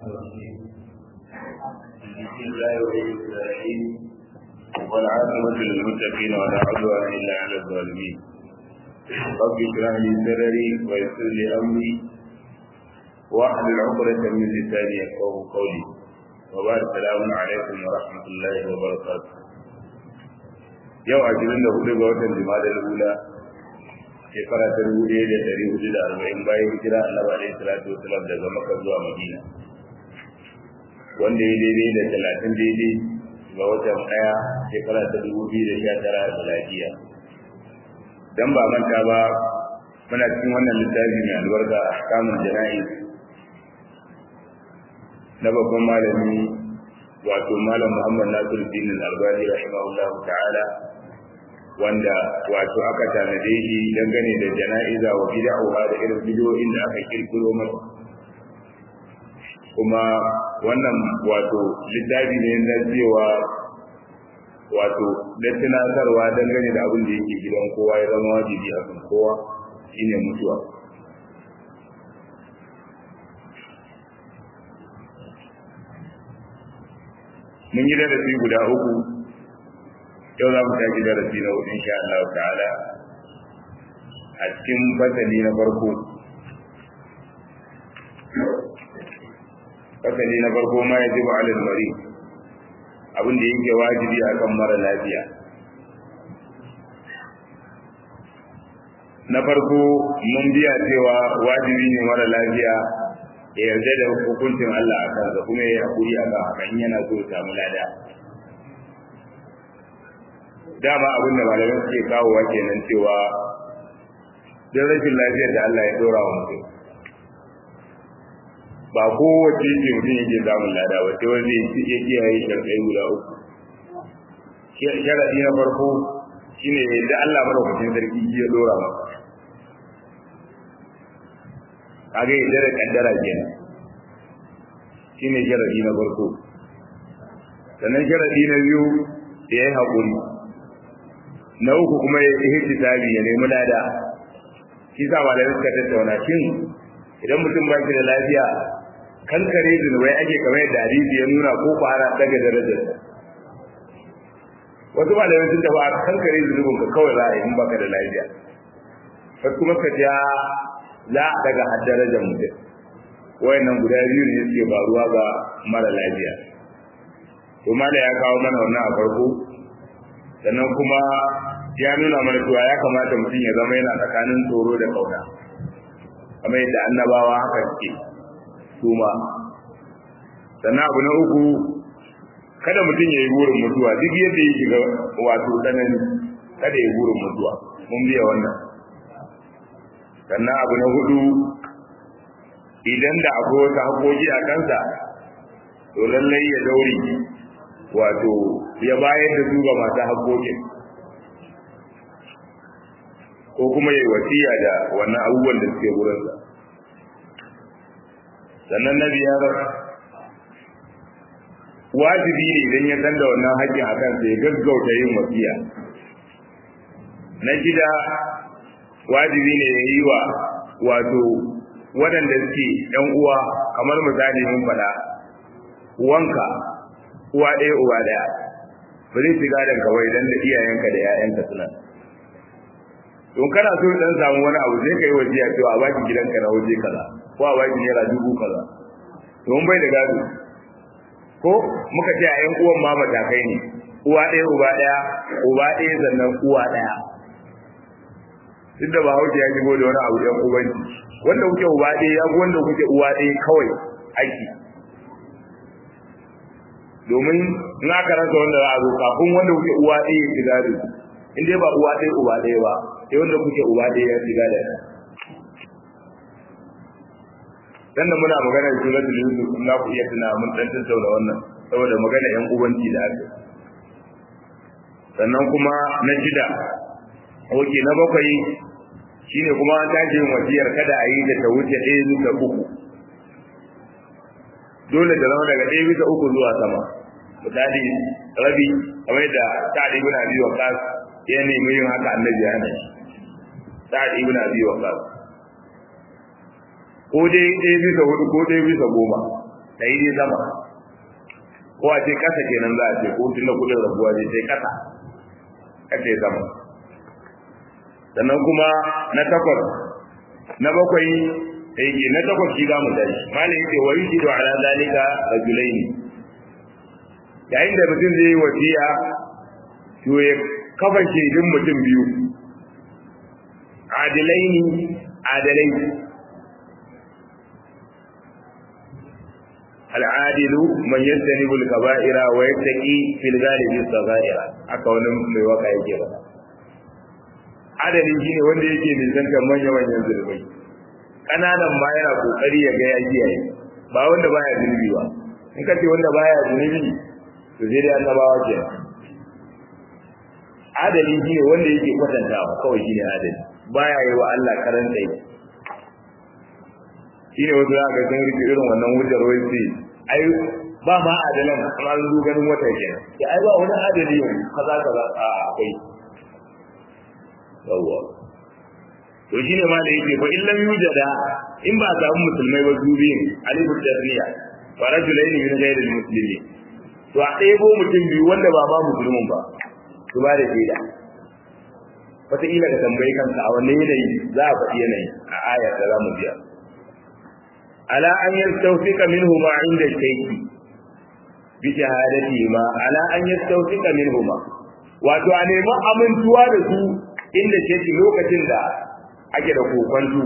بسم الله الرحمن الرحيم والعاقبة للمتقين ولا عدوان إلا على الظالمين رب اشرح لي صدري ويسر لي أمري واحلل عقدة من لساني يفقهوا قولي وبعد السلام عليكم ورحمة الله وبركاته yau ashirin da hudu ga watan jima'a ula shekara ta dubu ɗaya da ɗari hudu da arba'in bayan hijira annabi alaihi salatu wasalam daga makka zuwa madina wanda ya daidai da talatin daidai ga watan ɗaya shekara ta dubu biyu da sha tara da lafiya dan ba manta ba muna cikin wannan littafi mai albarka a kamun jana'i na babban malami wato malam muhammad nasiruddin al-albani rahimahullahu ta'ala wanda wato aka tanade shi dangane da jana'iza wa bid'aha da irin bidiyoyin da aka kirkiro masa kuma wannan wato littafi ne na cewa wato da tunatarwa dangane da abin da yake gidan kowa ya zama wajibi a kan kowa shine mutuwa mun yi darasi guda uku yau za mu tashi darasi na hudu insha Allah ta'ala a cikin fasali na farko fasali na farko ma ya jiba alal mari abin da yake wajibi akan mara lafiya na farko mun biya cewa wajibi ne mara lafiya ya yarda da hukuncin Allah a kansa kuma ya haƙuri a kan hakan yana so ya samu lada dama abin da malamai suke kawowa kenan cewa don rashin lafiyar da Allah ya dora wa mutum ba kowace ce mutum yake samun lada ba sai wanda ya kiyaye sharɗai guda uku sharaɗi na farko shine yadda Allah madaukakin sarki ya dora maka kaga yadda da kaddara kenan shine sharadi na farko sannan sharadi na biyu da ya yi haƙuri na uku kuma ya yi hisabi ya nemi lada shi sa malamai suka tattauna shin idan mutum ba shi da lafiya kankare zunubai ake kamar yadda hadisi ya nuna ko ku ana daga darajar wasu malamai sun tafi a kankare zunubin ka kawai za a yi in baka da lafiya wasu kuma ka ja za a daga har darajar mutum wayannan guda biyu ne suke faruwa ga mara lafiya to mala ya kawo mana wannan a farko sannan kuma ya nuna mana cewa ya kamata mutum ya zama yana tsakanin tsoro da kauna kamar yadda annabawa haka suke su ma sannan abu na uku kada mutum ya yi burin mutuwa duk yadda ya shiga wato tsanani kada ya yi burin mutuwa mun biya wannan sannan abu na hudu idan da akwai wata haƙoƙi a kansa to lallai ya daure wato ya bayar da su ga masu haƙoƙin ko kuma ya yi wasiya da wannan abubuwan da suke wurinsa sannan na biyar wajibi ne idan ya san da wannan haƙƙin a kansa ya gaggauta yin wasiya na shida wajibi ne ya yi wa wato waɗanda suke ‘yan uwa kamar misali mun faɗa wanka uwa ɗaya uwa ɗaya ba zai shiga da kawai dan da iyayenka da ‘ya'yanka suna don kana so dan samu wani abu zai kai wajiya cewa a baki gidanka na waje kaza ko a baki naira dubu kaza don bai da gado ko muka ce a ‘yan uwan ma matakai ne uwa ɗaya uba ɗaya uba ɗaya sannan uwa ɗaya duk da bahaushe ya shigo da wani abu ɗan ubanci wanda kuke uba ɗaya ya fi wanda kuke uwa ɗaya kawai aiki domin in aka rasa wanda za a zo kafin wanda kuke uwa ɗaya ya shiga da in dai ba uwa ɗaya uba ɗaya ba sai wanda kuke uba ɗaya ya shiga da dan da muna magana da suratul yusuf na ku iya tuna mun dan tattauna wannan saboda magana yan ubanci da aka sannan kuma na shida oke na bakwai shine kuma an tashi yin wasiyar kada a yi da ta wuce ɗaya bisa uku dole da zama daga ɗaya bisa uku zuwa sama misali rabi kamar da sa'ad ibn abi waqas ya nemi yin haka annabi ya hana shi sa'ad ibn abi waqas ko dai ɗaya bisa hudu ko ɗaya bisa goma ta yi sama ko a ce kasa kenan za a ce ko tun da kudin rabuwa zai sai kasa kace sama sannan kuma na takwas na bakwai yake na takwas shi za mu tashi malam yake wa yujidu ala zalika rajulaini yayin da mutum zai yi wasiya to ya kafa shaidun mutum biyu adilaini adalai al'adilu man yastanibu al-kaba'ira wa yattaqi fil ghalibi as-saghaira aka wani mai waka yake ba adalin shine wanda yake nisantar manya manyan zulmai kananan ma yana kokari ya ga ya kiyaye ba wanda baya zunubi ba in ka ce wanda baya zunubi to sai dai annabawa ke adali shine wanda yake kwatantawa kawai shine adali baya yi wa Allah karan tsaye shine wasu za ka san rike irin wannan hujjar wai sai ai ba ma adalan amma an zo ganin wata kenan ya ai ba wani adali yau kaza kaza a akwai yawwa to shine ma da yake fa illam yujada in ba samu musulmai ba su biyun alifu tarniya fa rajulaini min ghayri almuslimin to a ɗebo mutum biyu wanda ba ma musulmin ba su ba da shaida wataƙila ka tambayi kanka a wanne yanayi za a faɗi yanayi a ayar da za mu biya ala an yastawfika minhu ma inda shayki bi shahadati ma ala an yastawfika minhu ma wato a nemi amintuwa da su inda shayki lokacin da ake da kokonto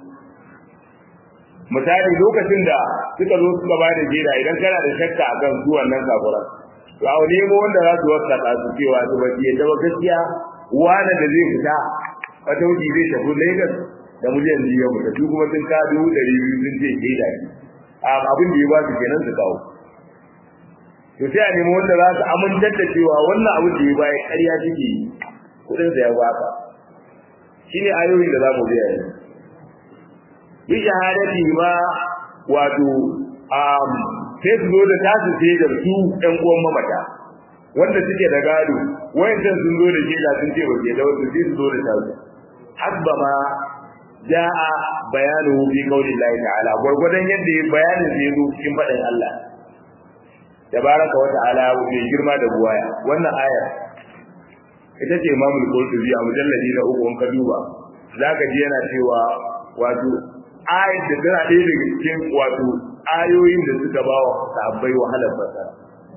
misali lokacin da suka zo suka ba da jera idan kana da shakka akan su wannan kafuran to a nemo wanda za su wasa su cewa su ba ya ba gaskiya wani da zai fita wata wuce zai tafi Lagos da miliyan biyu ya mutu su kuma sun ka dubu ɗari biyu sun ce ke da abin da ya ba su kenan su kawo to sai a nemi wanda za su amintar da cewa wannan abin da ya baya ƙarya suke yi kuɗin sa ya baka shine ayoyin da za mu biya yanzu bi shahadati ma wato um sai su zo da tasu shaidar su ɗan uwan mamata wanda suke da gado wayancan sun zo da shaida sun ce ba ke da wasu sai su zo da tasu hasba ma ja'a bayanu fi qaulillahi ta'ala gurgudan yadda bayanin zai zo cikin faɗin Allah tabaraka wa ta'ala mai girma da buwaya wannan aya ita ce imamul qurtubi a mujalladi na uku in ka duba zaka ji yana cewa wato ayat da tana ɗaya daga cikin wato ayoyin da suka ba wa sahabbai wahalar fasara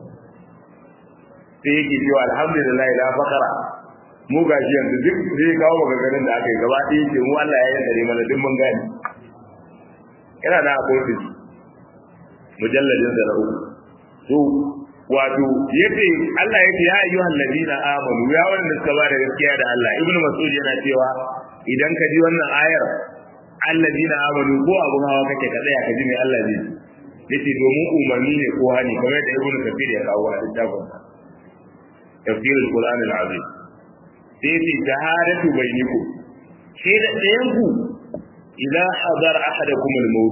sai yake cewa alhamdulillah la fakara mu ga shi yanzu duk zai kawo maganganun da aka yi gaba ɗaya ce mu Allah ya yi mana duk mun gane yana da akwai su mujalladin da na uku to wato yace Allah yace ya ayyuhal ladina amanu ya wanda suka ba da gaskiya da Allah ibnu mas'ud yana cewa idan ka ji wannan ayar alladina amanu ko abun hawa kake ka tsaya ka ji me Allah zai yace domin umarni ne ko hani kamar da ibnu kafir ya kawo a littafin tafsir al-qur'an al-azim sai yace shahadatu bainakum sai da ɗayan ku idan hadar ahadakum al-maut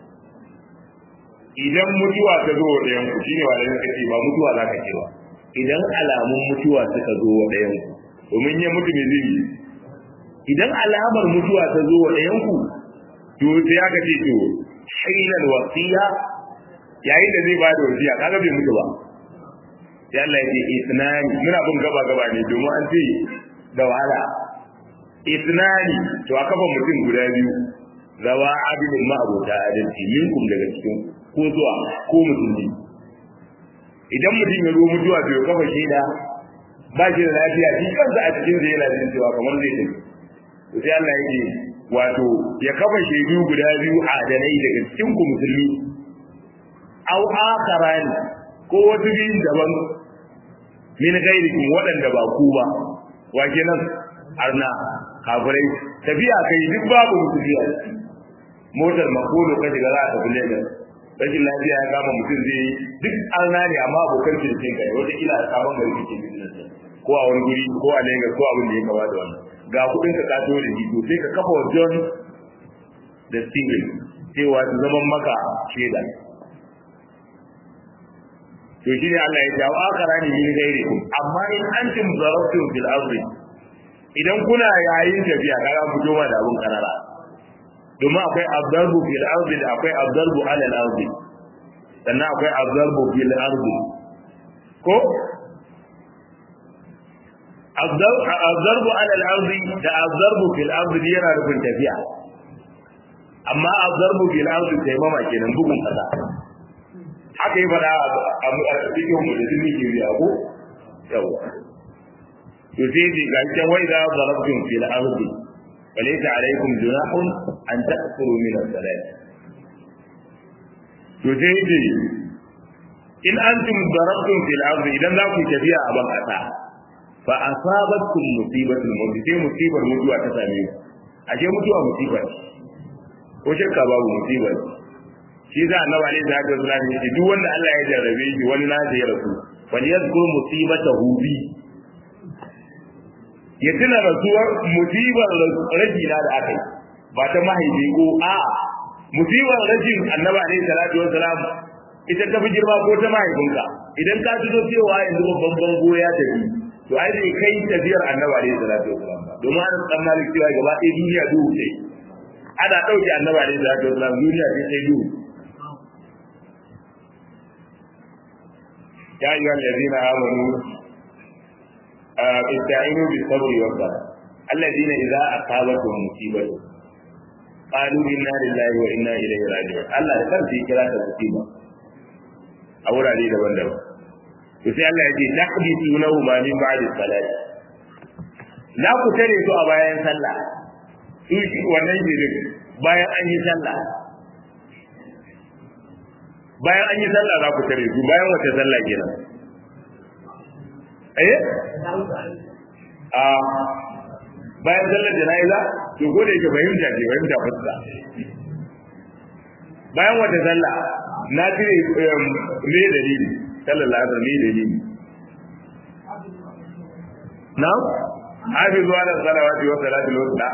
idan mutuwa ta zo wa ɗayan ku shine wa da kace ba mutuwa za ka ce ba idan alamun mutuwa suka zo wa ɗayan ku domin ya mutu mai zai idan alamar mutuwa ta zo wa ɗayan ku to sai aka ce to hainal wasiya yayin da zai bada wasiya kaga bai mutu ba sai Allah ya ce isnani muna bin gaba gaba ne domin an ce da wahala isnani to aka ba mutum guda biyu zawa adilin ma'abota adalci minkum daga cikin ko zuwa ko musulmi idan mutum ya zo mutuwa to ya kafa shaida ba shi da lafiya shi kansa a cikin zai yana jin cewa kamar zai tafi to sai Allah yake wato ya kafa shaidu guda biyu a adalai daga cikin ku musulmi aw akharani ko wasu biyun daban min ghairikum waɗanda ba ku ba wa kenan arna kafirai tafiya kai duk babu musulmi a ciki motar makolo ka shiga za a tafi Lagos rashin lafiya ya kama mutum zai yi duk arna ne amma abokan kirkin kai wata kila a sabon gari kike business ko a wani guri ko a Lagos ko abin da ya kama da wannan ga kudin ka ka da shi to sai ka kafa wa John da Steven cewa su zaman maka shaida to shi ne Allah ya jawo akara ne min gairikum amma in antum zarabtum fil ardi idan kuna yayin tafiya kaga fito ma da abun karara domin akwai abdarbu fil ardi da akwai abdarbu ala al ardi sannan akwai azarbu fil ardi ko azarbu ala al-ardi da azarbu fil ardi yana rufin tafiya amma azarbu fil ardi sai mama kenan bugun kasa haka yi fada a cikin mu da sunni ke biya ko yawa to sai ji ga can wai da zarabtum fil ardi walaysa alaykum junahun an ta'kuru min as-salat to sai ji in antum darabtum fil ardi idan za ku tafiya a ban kasa fa asabatkum musibatul maut sai musibar mutuwa ta same ku ashe mutuwa musiba ce ko shakka babu musiba ce shi za a nawa ne da haka zuwa ne duk wanda Allah ya jarrabe shi wani na ya rasu wani ya zkuru musibatahu bi ya tuna rasuwar musibar rajina da aka yi ba ta mahaifi ko a musibar rajin annaba alaihi salatu wa salam ita ta fi girma ko ta mahaifinka idan ka tuno cewa yanzu babban bango ya tafi to ai bai kai tafiyar annaba alaihi salatu wa salam ba domin an san malik cewa gaba ɗaya duniya duhu ce ana ɗauke annaba alaihi salatu wa salam duniya ce sai duhu يا أيها الذين آمنوا استعينوا بالصبر والصلاة الذين إذا أصابتهم مصيبة قالوا إنا لله وإنا إليه راجعون الله كان في كلا مصيبة أولا لي دبن دبن sai Allah ya ce taqdisunahu ma min ba'di salat la ku tare su a bayan sallah su shi wannan jirin bayan an yi sallah bayan an yi sallah za ku tare su bayan wata sallah kenan eh a bayan sallar jana'iza to ko da yake fahimta ce fahimta fuska bayan wata sallah na cire me dalili sallar la'asar me dalili na hafizu ala salawati wa salatul wusta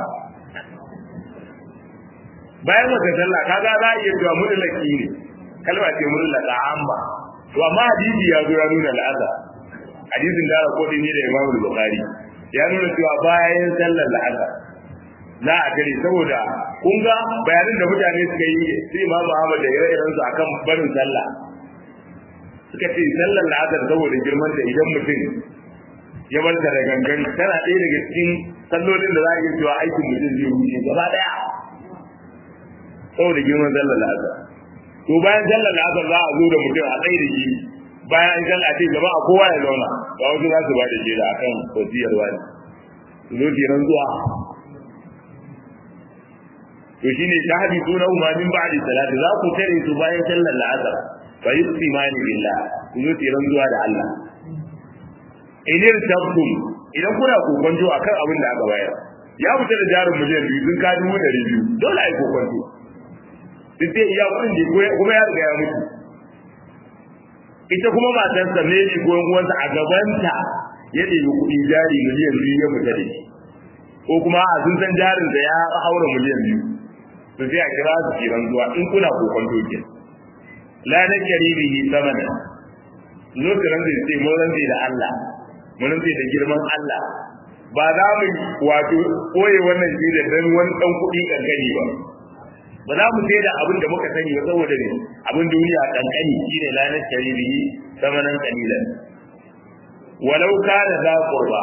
bayan wata sallah kaga za a iya cewa mutlaki ne kalma ce mutlaka amma to amma hadisi ya zo ya nuna la'asar hadisin da aka kodi ne da Imam Bukhari ya nuna cewa bayan sallar la'asar za a gare saboda kun ga bayanin da mutane suka yi sai Imam Ahmad da ire-iren su akan barin sallah suka ce sallar la'asar saboda girman da idan mutum ya bar da gangan tana ɗaya daga cikin sallolin da za a iya cewa aikin mutum zai wuce gaba ɗaya saboda girman sallar la'asar to bayan sallar la'asar za a zo da mutum a tsaye da shi bayan an sallah ce jama'a kowa ya zauna ba wasu za su ba da shaida akan wasiyar wani su zo kenan zuwa to shine shahadi suna umarnin ba'di salati za ku tare su bayan sallar la'asar fa yusimani billah ku zo kenan zuwa da Allah inir tabtum idan kuna kokonto akan abin da aka bayar ya fita da jarin miliyan biyu sun ka dubu ɗari biyu dole a yi kokonto duk sai iya kuɗin da kuma ya riga ya mutu ita kuma matarsa ne ne ko uwansa a gabanta ya ɗebi kuɗi jari miliyan biyu ya fita da shi ko kuma a sun san jarin da ya haura miliyan biyu to sai a kira su kiran zuwa in kuna kokon doke la na karibihi samana lokacin da sai mun rantsi da Allah mun rantsi da girman Allah ba za mu wato koye wannan shi da dan wani dan kuɗi kankani ba ba za mu sai da abin da muka sani ba saboda ne abin duniya kankani shine lanar shari'i samanan kalilan walau kana za qurba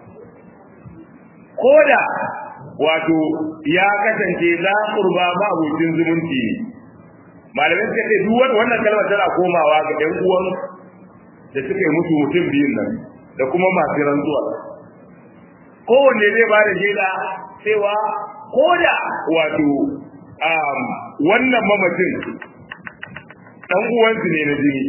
koda wato ya kasance za qurba ma abokin zumunci ne malamai suka ce duk wannan kalmar tana komawa ga ɗan uwan da suka yi mutu mutum biyun nan da kuma masu rantsuwa kowanne zai ba da shaida cewa koda wato wannan mamacin dan uwansu ne na jini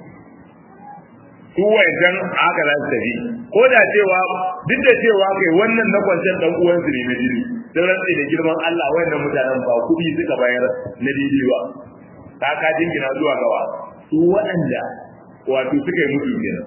su wajen haka za su tafi ko da cewa duk da cewa kai wannan na kwanciyar dan uwansu ne na jini don rantsi da girman Allah wannan mutanen ba kuɗi suka bayar na daidai ba ta ka jingina zuwa gawa su waɗanda wato suka yi mutu kenan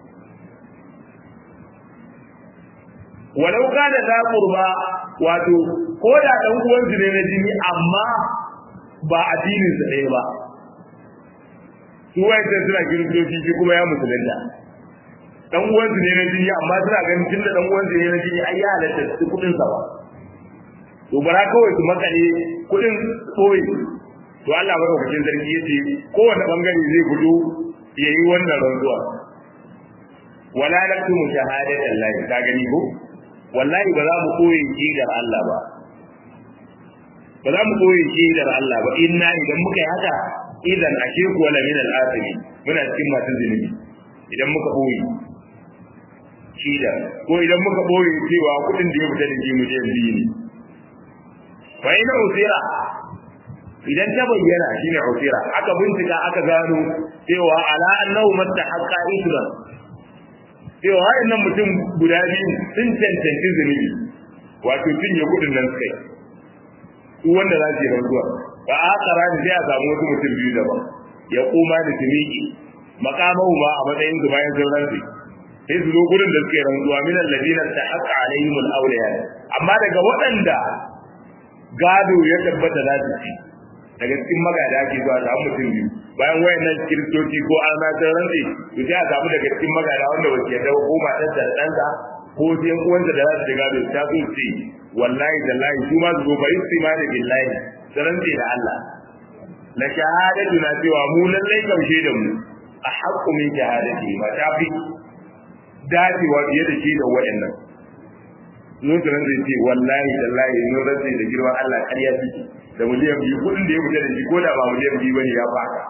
walau kana za qurba wato ko da dan uwan su ne na jini amma ba addinin su ɗaya ba su wayanda suna kiristoci shi kuma ya musulunta dan uwan su ne na jini amma suna ganin tun da dan uwan su ne na jini ai ya halatta su kudin sa ba to bara kawai su makale kudin tsoyi to Allah madaukakin sarki yace kowane bangare zai gudu yayi wannan rantsuwa wala naktumu shahadatan lahi ka gani ko wallahi ba za mu koyi kidar Allah ba ba za mu koyi kidar Allah ba inna idan muka yi haka idan ashe ku wala min al-asimi muna cikin masu zunubi idan muka koyi kidar ko idan muka koyi cewa kudin da ya fita da shi mu je biyu ne fa ina usira idan ta bayyana shine usira aka bincika aka gano cewa ala annahu mastahaqqa isran cewa waɗannan mutum guda biyu sun cancanci zunubi wato cinye kudin nan kai su wanda za su yi rantsuwa ba a kara ni sai a samu wasu mutum biyu daban ya kuma da tumiki makamahu ma a matsayin su bayan sun rantsi sai su zo gurin da suke rantsuwa min alladina ta'aqa alaihim al-awliya amma daga waɗanda gado ya tabbata za su ci daga cikin magada ake zuwa samu mutum biyu bayan wayannan kiristoci ko an na san rantsi to sai a samu daga cikin magada wanda ba su yarda ko matar da ɗansa ko sai uwansa da za su shiga da ta so ce wallahi da lahi su ma su zo bari su ma da billahi su rantsi da Allah la shahadatu na cewa mu lallai kaushe da mu a haƙƙu min shahadati ma ta fi dacewa fiye da shi da waɗannan nun su zai ce wallahi da lahi mun rantsi da girman Allah ƙarya suke da miliyan biyu kuɗin da ya fita da shi ko da ba miliyan biyu bane ya faka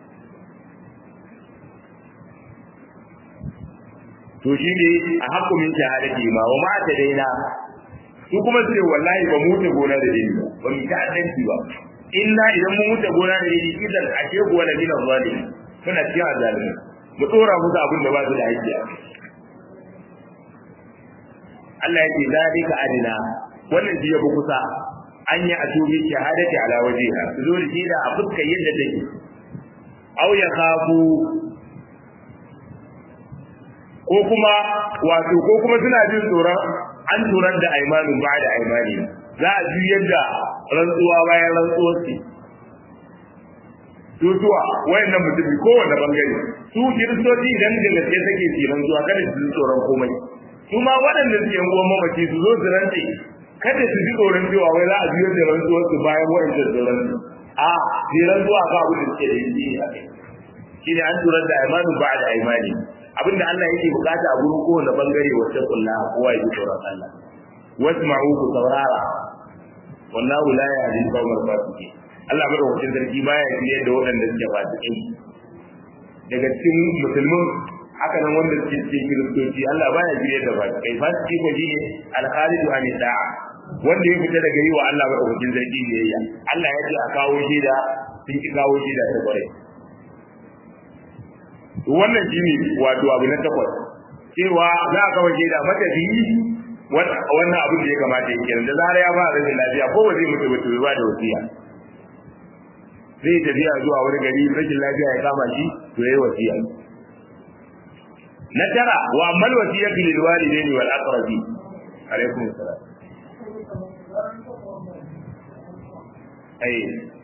to shi ne a hakumin shahadati ma wa ma ta daina su kuma su ce wallahi ba mu ta gona da dini ba ba mu ta addanci ba inna idan mun mutu gona da dini idan ashe kuwa da dinan zalimi suna cikin azalimi mu tsora musu abin da ba su da haƙƙi Allah ya ce zalika adina wannan shi ya fi kusa an yi a tubi shahadati ala wajiha su zo da shi da a fuskar yadda take aw ya khafu ko kuma wato ko kuma suna jin tsoron an turar da aimanin ba da aimani za a ji yadda rantsuwa bayan rantsuwar su tutuwa wayannan mutumi kowanne bangare su kiristoci idan da gaske take su rantsuwa kada su ji tsoron komai su ma waɗanda suke yan uwan mamaci su zo su rantse kada su ji tsoron cewa wai za a biyo da rantsuwar su bayan wayancan tsoron su a ji rantsuwa ka abu da suke da yi a kai shine an turar da aimanin ba da aimani abinda Allah yake bukata a gurin kowane bangare wacce kulla kowa ya ji tsoron Allah wasma'u ku saurara wallahu la yahdi qawmal fasiqin Allah madaukakin sarki baya shirye da waɗanda suke fasikai daga cikin musulmin haka nan wanda suke cikin kiristoci Allah baya shirye da fasikai fasiki ko shine al-khalidu an da'a wanda ya fita daga yi wa Allah madaukakin sarki biyayya Allah ya ce a kawo shi da sun ki kawo shi da ta kwarai wannan shine wato abu na takwas cewa za a kawo shaida matafiyi wannan abin da ya kamata ya kenan da zara ya ba rashin lafiya ko ba zai mutu ba to ba da wasiya zai tafiya zuwa wani gari rashin lafiya ya kama shi to yayi wasiya na tara wa amal wasiyatu lil walidaini wal aqrabi alaikum salam ai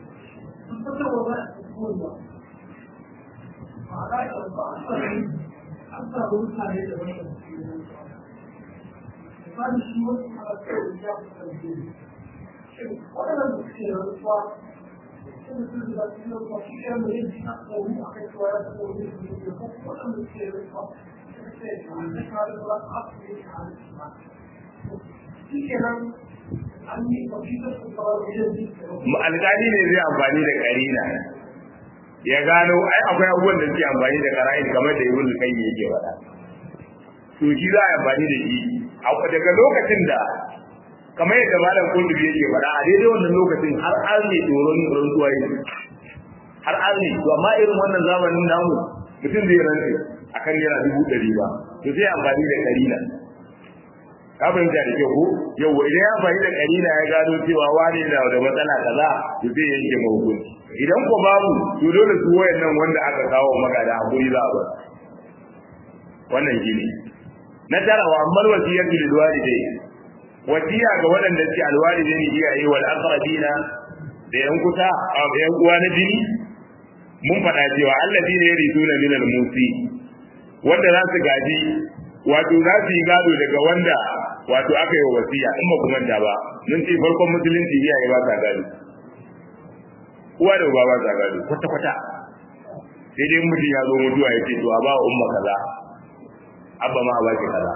alƙali ne zai amfani da ƙarina ya gano ai akwai abubuwan da suke amfani da qara'in kamar da ibn kai yake faɗa to shi za a amfani da shi daga lokacin da kamar yadda malam kundubi yake faɗa a daidai wannan lokacin har an ne tsoron rantsuwa yi har an ne to amma irin wannan zamanin namu mutum zai rantse akan yana dubu ɗari ba to sai amfani da ƙarina ka fahimta da kyau ko yau idan ya amfani da ƙarina ya gano cewa wani na da matsala kaza to zai yanke mahukunci idan ko babu to dole su wayannan wanda aka kawo magada a guri za a bar wannan shine na tara wa ammal wasiyatu lil walidai wasiya ga waɗanda suke alwalidai ne iyaye wal aqrabina da yan kuta a yan uwa na jini mun faɗa cewa alladina yarisuna min al musi wanda za su gaji wato za su yi gado daga wanda wato aka yi wa wasiya in ba ku manta ba mun ce farkon musulunci iyaye ba sa gado uwa da uba ba sa gado kwata kwata sai dai mutum ya zo mutuwa ya ce to a ba wa umma kaza abba ma a ba ki kaza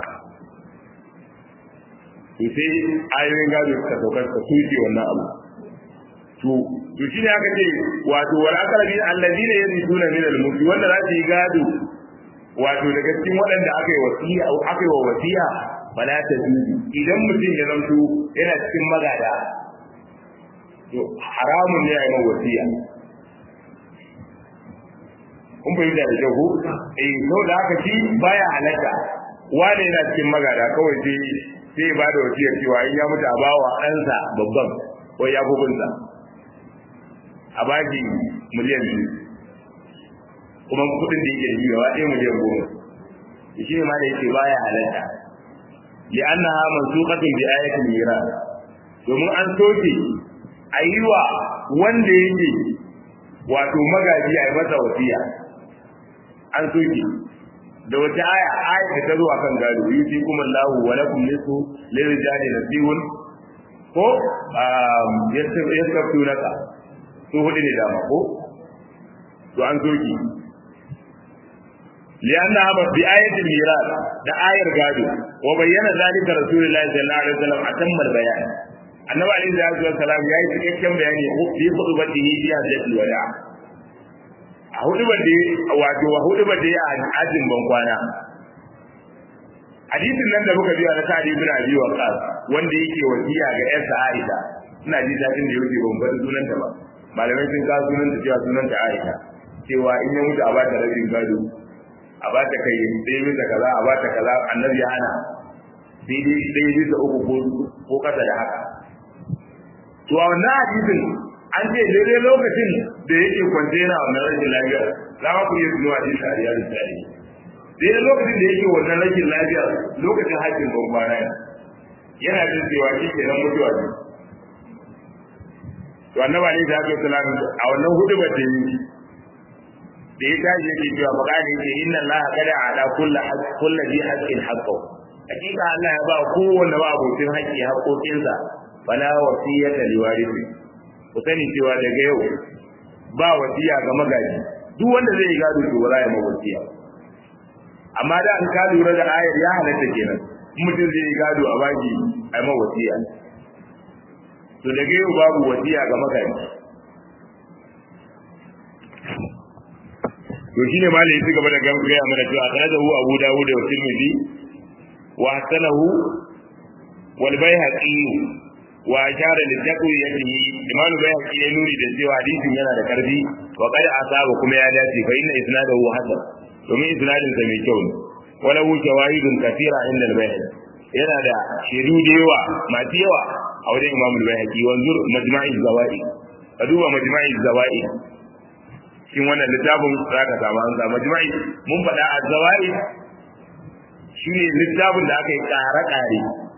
to sai ayoyin gado suka sauka suka tuke wannan abu to to shine aka ce wato wal aqrabi alladhina yarithuna min al mulki wanda za su yi gado wato daga cikin waɗanda aka yi wasiya aka yi wa wasiya fala ta dubi idan mutum ya zanto yana cikin magada to haramun ne a yi wasiya kun fahimta da kyau ko eh to da haka shi baya halatta wane yana cikin magada kawai sai sai ba da wasiyar cewa in ya mutu a bawa ɗansa babban ko ya bugunsa a baki miliyan biyu kuma kuɗin da yake da shi gaba ɗaya miliyan goma shi ne ma da yake baya halatta li'annaha mansuqatun bi ayatil miras domin an soke ayiwa wanda yake wato magaji a yi masa wasiya an soke da wata aya aya da ta zo akan gado yusi kuma Allahu wa lakum nisfu lirijali nasibun ko yastaftunaka to hudu ne dama ko to an soke لأنها بآية الميراث ده آية الغادو وبين ذلك رسول الله صلى الله عليه وسلم أتم البيان النبي عليه الصلاة والسلام يأي تكيكم بياني في خطبته في هجة الوداع a hudubar da wato a hudubar da a ajin bankwana hadisin nan da muka biya na sa'ad ibn abi waqas wanda yake wasiya ga yarsa Aisha ina ji dadin da yake ban faɗi sunanta ba malamai sun kawo sunanta cewa sunanta Aisha cewa in ya mutu a ba ta rabin gado a ba ta kai ɗaya bisa kaza a ba ta kaza annabi ya hana sai dai ɗaya bisa uku ko kasa da haka to a wannan hadisin an ce daidai lokacin da yake kwance yana wannan rashin lafiya za ma ku iya tunuwa din shari'a da tsari daidai lokacin da yake wannan rashin lafiya lokacin hajjin ban kwana yana jin cewa shi ke nan mutuwa ne to annabi ne da aka salam a wannan hudu ba ta yi da ya tashi yake cewa bakani ce inna allaha qada ala kulli kulli bi haqqin haqqo hakika Allah ya ba kowanne ba abokin haƙƙi haƙoƙinsa fala wasiyata liwarithi ku sani cewa daga yau ba wasiya ga magaji duk wanda zai yi gado to ba za ya ma wasiya amma da an ka lura da ayar ya halatta kenan mutum zai yi gado a baki a ma wasiya to daga yau babu wasiya ga magaji to shine malai su gaba da gaya mana cewa akhrajahu abu dawud wa tirmidhi wa hasanahu wal bayhaqi wa ashara li taqwiyatihi imam bayhaqi ya nuri da cewa hadisin yana da karfi wa qad asaba kuma ya dace fa inna isnadahu hasan domin isnadin sa mai kyau ne wala hu shawahidun kathira inda al-bayhaqi yana da shaidu da yawa masu yawa a wajen imam al-bayhaqi wanzur majma'i zawaid ka duba majma'i zawaid cikin wannan littafin za ka samu an samu majma'i mun faɗa a zawaid shine littafin da aka yi ƙare-ƙare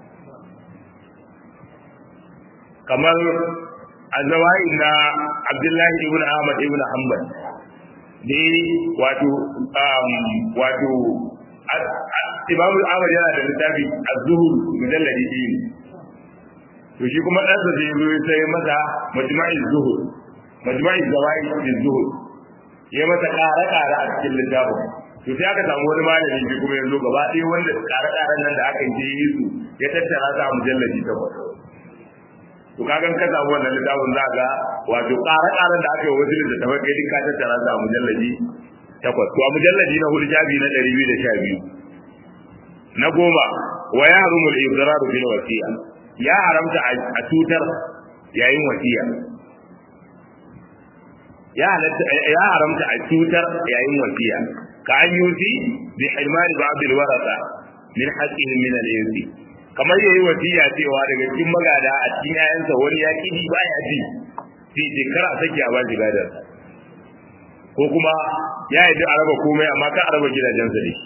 kamar azawai na abdullahi ibn ahmad ibn hanbal ne wato wato imam ahmad yana da littafi az-zuhur mujalladi biyu to shi kuma ɗansa zai zo ya sai masa majma'i zuhur majma'i zawai fi zuhur ya masa ƙare-ƙare a cikin littafin to sai aka samu wani malami shi kuma yanzu gaba ɗaya wanda ƙare-ƙaren nan da aka yi su ya tattara sa mujalladi takwas to kagan ka samu wannan littafin za ga wato ƙara-ƙaran da aka yi wasu littattafai kai duk ka tattara su a mujallaji takwas to a mujallaji na hudu shafi na ɗari biyu da sha biyu na goma wa ya harumu al-ibrar bil wasiya ya haramta a tutar yayin wasiya ya halatta ya haramta a tutar yayin wasiya ka an yusi bi hirmani ba'd al-warasa min haqqihim min al-insi kamar yayi wasiya cewa daga cikin magada a cikin yayansa wani ya kidi baya ji sai ce kar a sake a bashi gadar ko kuma ya yi a raba komai amma kan a raba gidajensa da shi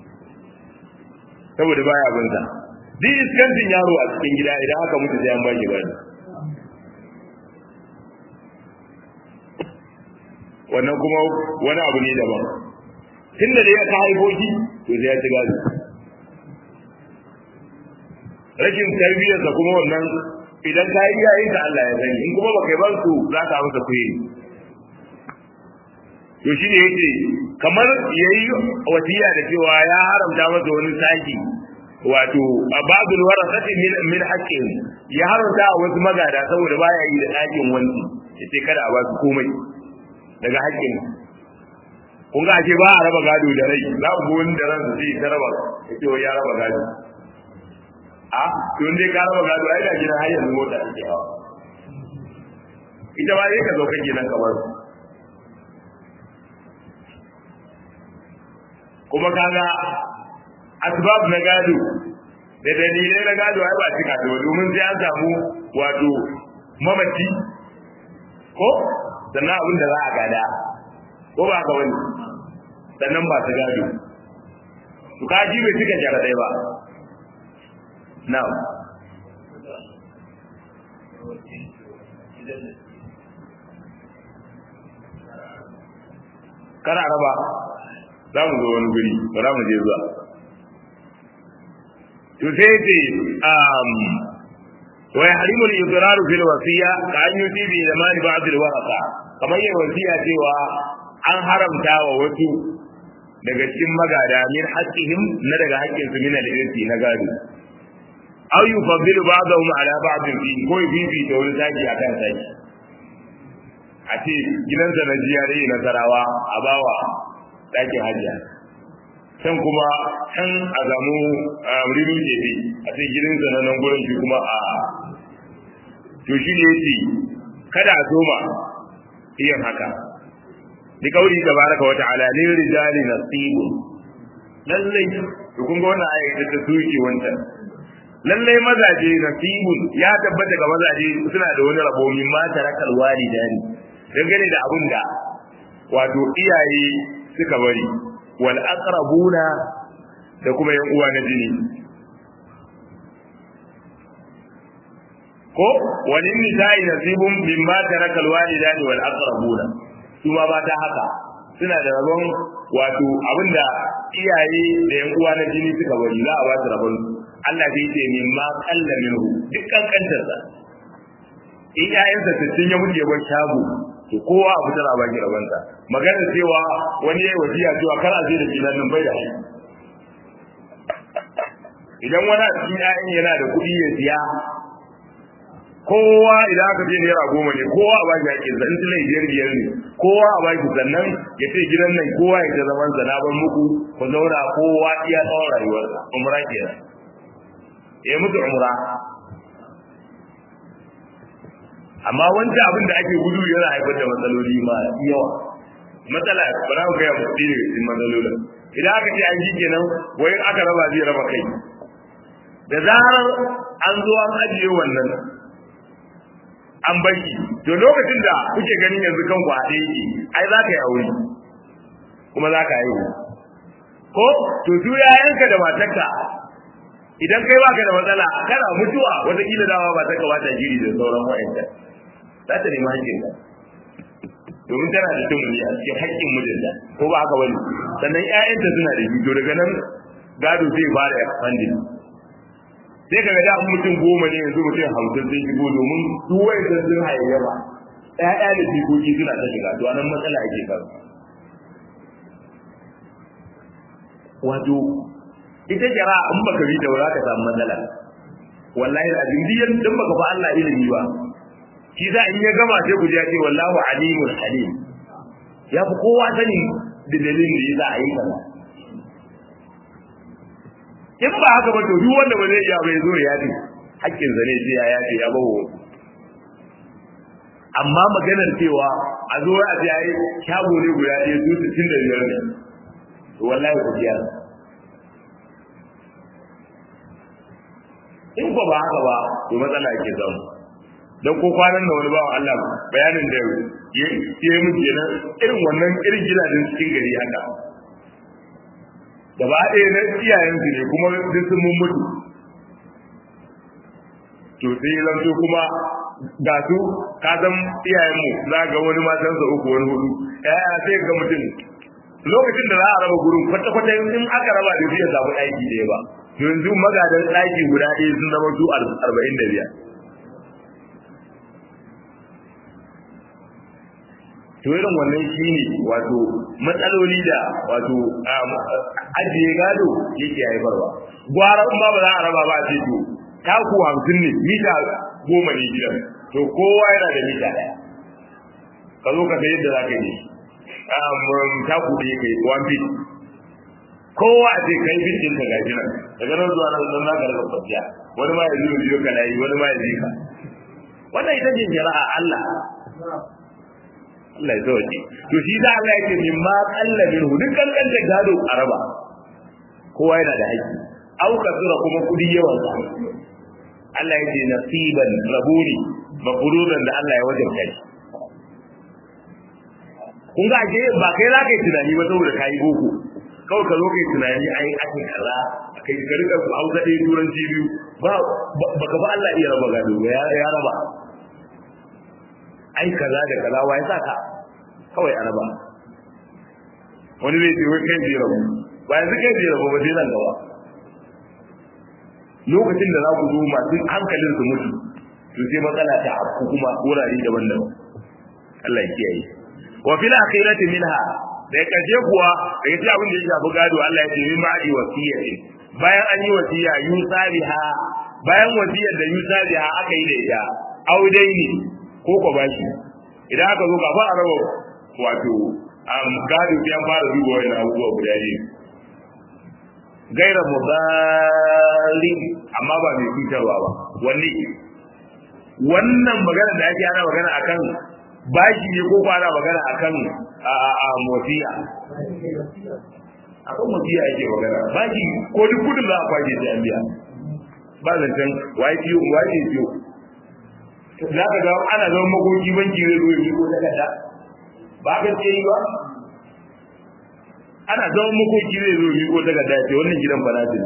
saboda baya bin sa duk iskantin yaro a cikin gida idan aka mutu sai an bashi gado wannan kuma wani abu ne daban tun da ya ka haifo shi to sai ya ci gado rashin tarbiyyarsa kuma wannan idan ka yi yayin da Allah ya sani in kuma baka yi ban su za ka masa kuyi to shi ne yake kamar yayi wasiya da cewa ya haramta masa wani saki wato babul warasati min min haqqin ya haramta a wasu magada saboda baya yi da dakin wani yace kada a ba su komai daga haƙƙin kun ga ake ba a raba gado da rai za ku wani da ransa zai ta raba yace wai ya raba gado a to dai ka raba gado ai da gidan har yanzu mota take hawa ita ba zai ka zo kake nan kamar kuma kaga asbab na gado da dalilai na gado ai ba cika da domin sai an samu wato mamaci ko sannan abin da za a gada ko ba ka wani sannan ba su gado to kaji bai cika jaradai ba na'am kana raba za mu zo wani guri ba za mu je zuwa to sai ce um wa yahrimu al-idraru fil wasiya ka an yuti bi zaman ba'd al-warasa kamar yin wasiya cewa an haramta wa wasu daga cikin magada min haqqihim na daga haƙƙin su min al-irsi na gado aw yufaddilu ba'dahum ala ba'd fi ko bibi da wani zaki akan zaki a ce gidansa na jiyare na sarawa a bawa ɗakin hajiya can kuma can a zamu riru jefe a ce gidansa na nan gurin shi kuma a to shi ne yake kada a soma yin haka bi kauri tabaraka wa ta'ala lil rijali nasibun lallai to kun ga wannan ayat ta tuki wancan lallai mazaje nasibun ya tabbata ga mazaje suna da wani rabo min ma tarakal walidani dangane da abin da wato iyaye suka bari wal aqrabuna da kuma yan uwa na jini ko walin nisa'i nasibun mimma tarakal walidani wal aqrabuna su ma ba ta haka suna da rabon wato abinda iyaye da yan uwa na jini suka bari za a ba su rabon Allah zai ce mimma qalla minhu dukkan kantarsa in ƴaƴansa sittin ya mutu ya bar shago to kowa a fitar a baki rabonsa magana cewa wani ya yi wasiya cewa kar a je da filan nan bai da shi idan wani a cikin ƴaƴan yana da kuɗi ya siya kowa idan aka ce naira goma ne kowa a baki haƙƙin sa in tilai biyar biyar ne kowa a baki sannan ya ce gidan nan kowa ya ta zaman sa na ban muku ku zauna kowa iya tsawon rayuwarsa umra kenan ya mutu umra amma wancan abin da ake gudu yana haifar da matsaloli ma yawa matsala ba za ku gaya musu ɗaya daga cikin matsalolin idan aka ce an ji kenan wai aka raba zai raba kai da zarar an zo an ajiye wannan an baki to lokacin da kuke ganin yanzu kan ku haɗe yake ai za ka yi aure kuma za ka haihu ko to su yayanka da matarka idan kai baka da matsala kana mutuwa wataƙila dama ba ta kawata jiri da sauran wa'anta za ta nemi haƙƙinka domin tana da tumuli a cikin haƙƙin mijinta ko ba haka bane sannan ƴaƴanta suna da to daga nan gado zai fara expanding sai kaga da mutum goma ne yanzu mutum hamsin zai shigo domin duk wanda sun hayayyafa ƴaƴa da jikoki suna ta shiga to anan matsala ake samu wato ita jara in baka bi da za ka samu matsala wallahi azim diyan dan baka fa Allah ilimi ba shi za in ya gama sai ku ji ce wallahu alimul halim ya fi kowa sani da dalilin da yasa ayi kaza in ba haka ba to duk wanda ba zai iya bai zo ya ce hakkin zane sai ya yace ya bawo amma maganar cewa a zo a ce ai shago ne guda ɗaya su 65 ne wallahi ku biya in ko ba haka ba to matsala ke samu dan ko kwanan da wani bawan Allah bayanin da ya yi mu kenan irin wannan irin gidajen cikin gari haka gaba ɗaya na iyayensu ne kuma duk sun mun mutu to sai ya zanto kuma ga su ka san iyayenmu za ga wani matansa uku wani hudu yaya sai ga mutum lokacin da za a raba gurin kwata-kwata in aka raba da zai samu aiki ɗaya ba yanzu magadan ɗaki guda ɗaya sun zama su arba'in da biyar to irin wannan shine wato matsaloli da wato ajiye gado yake haifarwa gwara in ba ba za a raba ba a ce to taku hamsin ne mita goma ne gidan to kowa yana da mita ɗaya ka zo ka sai yadda za ka yi taku da yake one feet kowa a ce kai fit ɗinka ga shi nan daga nan zuwa nan nan zaka rika kwanciya wani ma ya zo biyo ka layi wani ma ya ji ka wannan ita ce shari'a Allah Allah ya sauke to shi da Allah yake min ma qalla minhu duk kankan gado araba kowa yana da haƙƙi au kasura kuma kudi yawan sa Allah yake nasiban rabuni maqduran da Allah ya wajabta shi kun ga ake ba kai za ka yi tunani ba saboda ka yi boko kawai ka zo ka yi tunani ai ake kaza kai ka rika hausa ɗaya turanci biyu ba baka ba Allah iya raba gado ba ya raba ai kaza da kaza wa ya sa ka kawai a raba wani zai ce wai kai zai rabu ba yanzu kai zai rabu ba sai nan gaba lokacin da za ku zo masu hankalin su mutu to sai matsala ta afku kuma wurare daban-daban Allah ya kiyaye wa fil akhirati minha da kaje kuwa da yace abin da ya shafi gado Allah ya ce min ba'di wasiyati bayan an yi wasiya yusariha bayan wasiyar da yusariha aka yi da ita audaini ko ko bashi idan aka zo kafa a raba wato am gado sai an fara duba wannan abubuwa guda biyu gaira mudali amma ba mai cutarwa ba wanne wannan magana da ake ana magana akan bashi ne ko kwana magana akan a mosiya akan mosiya ake magana bashi ko duk kudin za a kwaje sai an biya ba zancen waye ciyo waye ciyo za ka ga ana zama makoki banki zai zo yi ko takarda ba ka ce yi ba ana zama makoki zai zo yi ko takarda ce wannan gidan falatin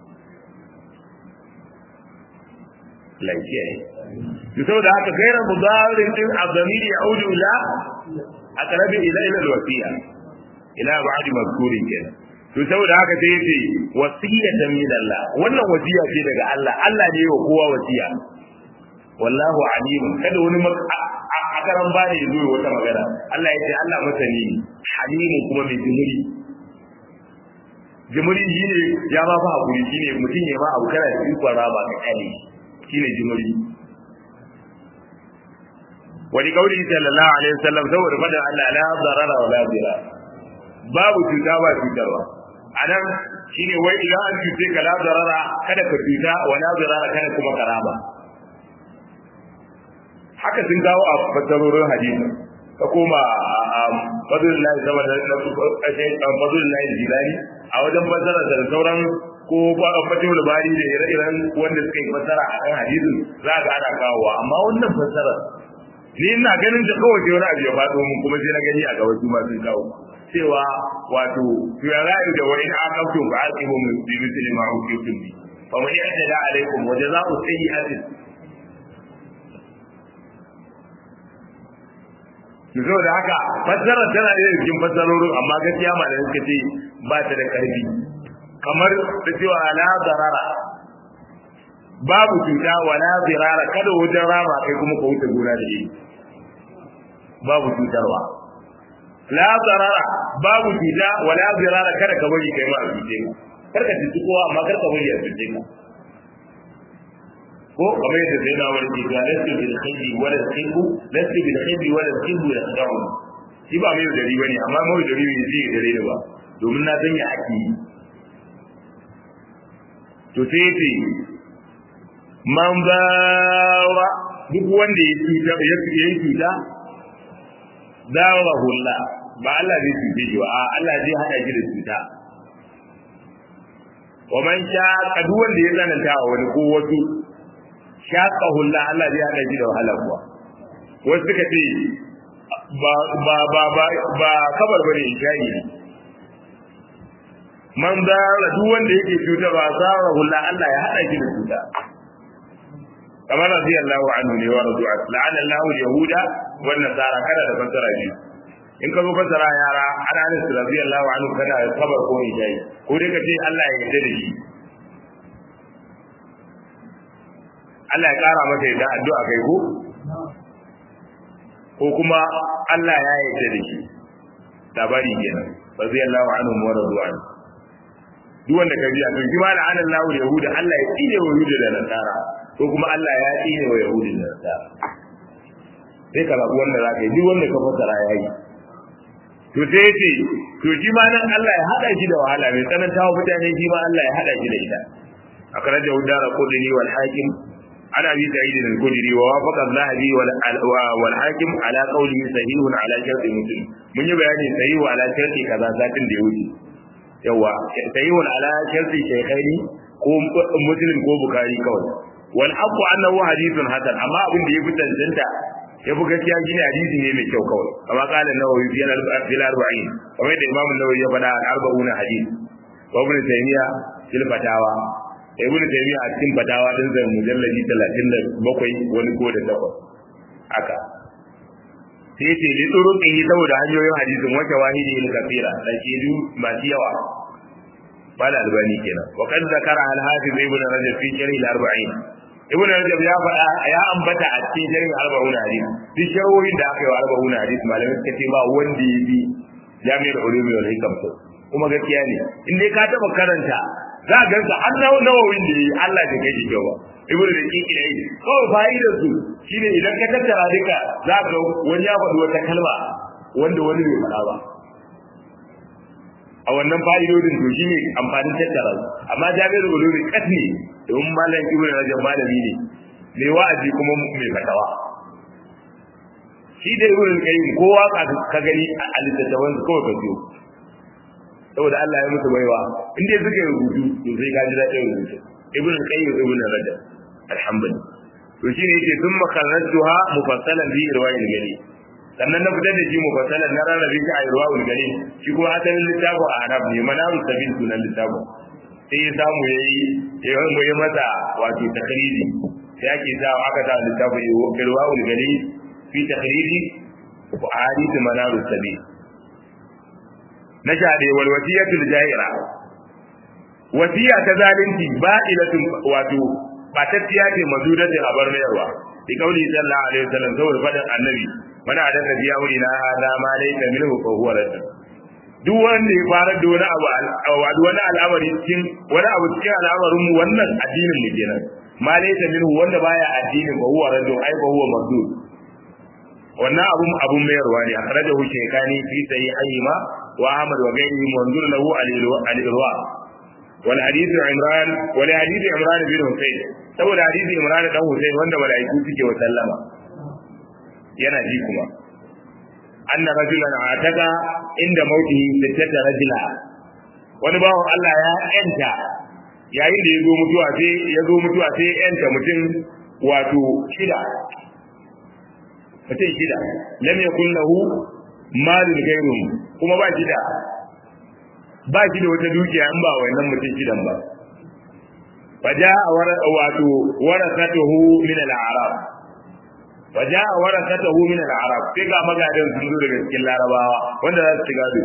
lafiya ne saboda haka gairar mudarin din azamiri ya audu ila a karabi ila ila wasiya ila ba'di mazkurin kenan to saboda haka sai yace wasiyatan min Allah wannan wasiya ce daga Allah Allah ne wa kowa wasiya wallahu alim kada wani akaran bane ya zo wata magana Allah yace Allah masani halimu kuma mai jimuri jimuri shine ya ba fa hakuri shine mutum ya ma abu kana da ikon raba ka kale shine jimuri wani kauli sallallahu alaihi wasallam saboda fada Allah la darara wa la dira babu cuta ba cutarwa anan shine wai idan an cuce ka la darara kada ka cuta wa la dirara kada kuma karaba haka sun kawo a fasarorin hadisi ka koma fadlullahi sama da fadlullahi jilani a wajen fasara da sauran ko fatihul bari da ire-iren wanda suka yi fasara a kan hadisin za ga ana kawowa amma wannan fasarar ni ina ganin da kawai sai wani abu ya faɗo mun kuma sai na gani a gaba su ma sun kawo cewa wato to ya ra'ayi da wani aqabtum fa aqimu min bi mithli ma uqitum bi fa man yahtada alaykum wa jazaa'u sayyi'atin Yanzu da haka fassarar tana da cikin fassarorin amma gaskiya ma da suka ce ba ta da ƙarfi kamar da cewa la zarara babu cuta wala zirara kada wajen rama kai kuma ka wuce gona da yi babu cutarwa la zarara babu cuta wala zirara kada ka bari kai ma a cuce ka kar ka cuci kowa amma kar ka bari a cuce ka ko kamar yadda sai na wani ke ga lasu bil khayri wala tsibu lasu bil khayri wala tsibu da sadawu shi ba mai dari bane amma mai dari ne zai dare da ba domin na sanya ake yi to sai ce man bawa duk wanda ya cuta ya yi cuta dawa hulla ba Allah zai cuce shi ba Allah zai hada shi da cuta wa man sha duk wanda ya tsananta wa wani ko wasu shaqa hulla Allah zai hada shi da wahala kuwa wasu suka ce ba ba ba ba ba kabar bane insha'i ne man zara duk wanda yake cuta ba zara hulla Allah ya hada shi da cuta kamar radiyallahu anhu ne wa radu la'ana Allahu yahuda wan nasara kada da fasara biyu in ka zo fasara yara ana ne su radiyallahu anhu kada kabar ko ijai ko dai ka ce Allah ya yarda da shi Allah ya kara masa yadda addu'a kai ko ko kuma Allah ya yarda da shi labari kenan radiyallahu anhu wa radwan duk wanda ka biya to jima da anan lahu yahuda Allah ya tsine wa yahuda da nasara ko kuma Allah ya tsine wa yahuda da nasara sai ka rabu wanda zaka yi duk wanda ka fassara yayi to sai yace to shi ma nan Allah ya hada shi da wahala mai tsananta wa mutane shi ma Allah ya hada shi da ita akhrajahu dara qudni wal hakim عن ابي سعيد الخدري ووافق الذهبي والحاكم على قوله صحيح على شرط مسلم من يبيان صحيح على شرط كذا ساتن da wuce yawa صحيح على شرط شيخين ko muslim ko bukari kawai wal aqu annahu hadithun hasan amma abin da yafi tantanta yafi gaskiya shine hadisi ne mai kyau kawai kama qala nawawi fi al-arba'in kamar da imam an-nawawi ya faɗa al-arba'un hadith wa ibn taymiya fil fatawa ibnu taymiya a cikin fatawa din zan mujalladi 37 wani ko da takwas haka sai ce li turuqi saboda hanyoyin hadisin wata wahidi ne kafira da ke du masu yawa bala albani kenan wa kad zakara al hafiz ibnu rajab fi sharh al 40 ibnu rajab ya faɗa ya ambata a cikin sharh al 40 hadis duk sharhohin da aka yi wa 40 hadis malamai suka ce ba wanda ya bi jami'ar ulumi wal hikam kuma gaskiya ne in dai ka taba karanta za a gansa har na nawawin da yi Allah da kai kyau ba ibnu da kiki da yi kawai fa'idar su shine idan ka tattara duka za ka wani ya faɗi wata kalma wanda wani bai faɗa ba a wannan fa'idodin to shine amfanin tattara su amma jami'ar ulumi kasne domin malam ibnu rajab malami ne mai wa'azi kuma mai fatawa shi da ibnu qayyim kowa ka gani a littattafan kawai ka biyo saboda Allah ya musu baiwa in dai suka yi rubutu to sai ka ji daɗin rubutu ibn qayyim ibn rajab alhamdulillah to shine yake sun makarratuha mufassalan bi irwa'il gari sannan na fitar da shi mufassalan na rarrabe shi a irwa'il gari shi kuma asalin littafin a arab ne manaru sabil sunan littafin sai ya samu yayi ya yi masa wato takriri sai ake sa aka sa littafin irwa'il gari fi takriri wa hadith manaru sabil na shaɗe wal wasiyatul jahira wasiya ta zalunci ba'ilatun wato batacciya ce mazudatin abar mayarwa bi kauli sallallahu alaihi wasallam saboda fadin annabi mana da nabi ya wuri na hada ma laysa minhu fa huwa radd duk wanda ya fara da wani abu wani al'amari cikin wani abu cikin al'amarin mu wannan addinin mu kenan ma laysa minhu wanda baya addinin fa huwa radd ai fa huwa mazdud wannan abun abun mayarwa ne akhrajahu shaykhani fi sahihayhima wa ahmad wa ghayrihi manzur lahu al-irwa wal hadith imran wal hadith imran bin husayn saboda hadisi imran dan husayn wanda malaiku suke wa sallama yana ji kuma anna rajulan ataka inda mautihi sittata rajula wani bawan Allah ya yanta yayin da ya zo mutuwa sai ya zo mutuwa sai ya yanta mutum wato shida mutum shida lam yakun lahu malun gairun kuma ba shi da ba shi da wata dukiya in ba wannan mutum shidan ba faja wato warasatuhu min al-arab faja warasatuhu min al-arab sai ga magadan sun zo daga cikin larabawa wanda za su ci gado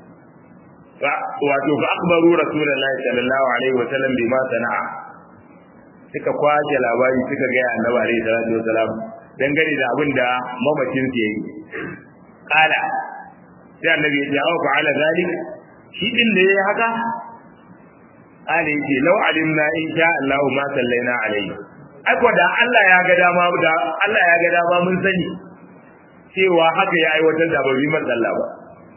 wato fa akbaru rasulullahi sallallahu alaihi wa sallam bima sana'a suka kwace labari suka ga annabi alaihi salatu wasalam dangane da abin da mamacin su yayi kala sai annabi ya ce aw fa'ala zalik shi din da yayi haka kala yace law alimna in sha Allah ma sallaina alaihi ai ko da Allah ya ga dama da Allah ya ga dama mun sani cewa haka ya aiwatar da babi man Allah ba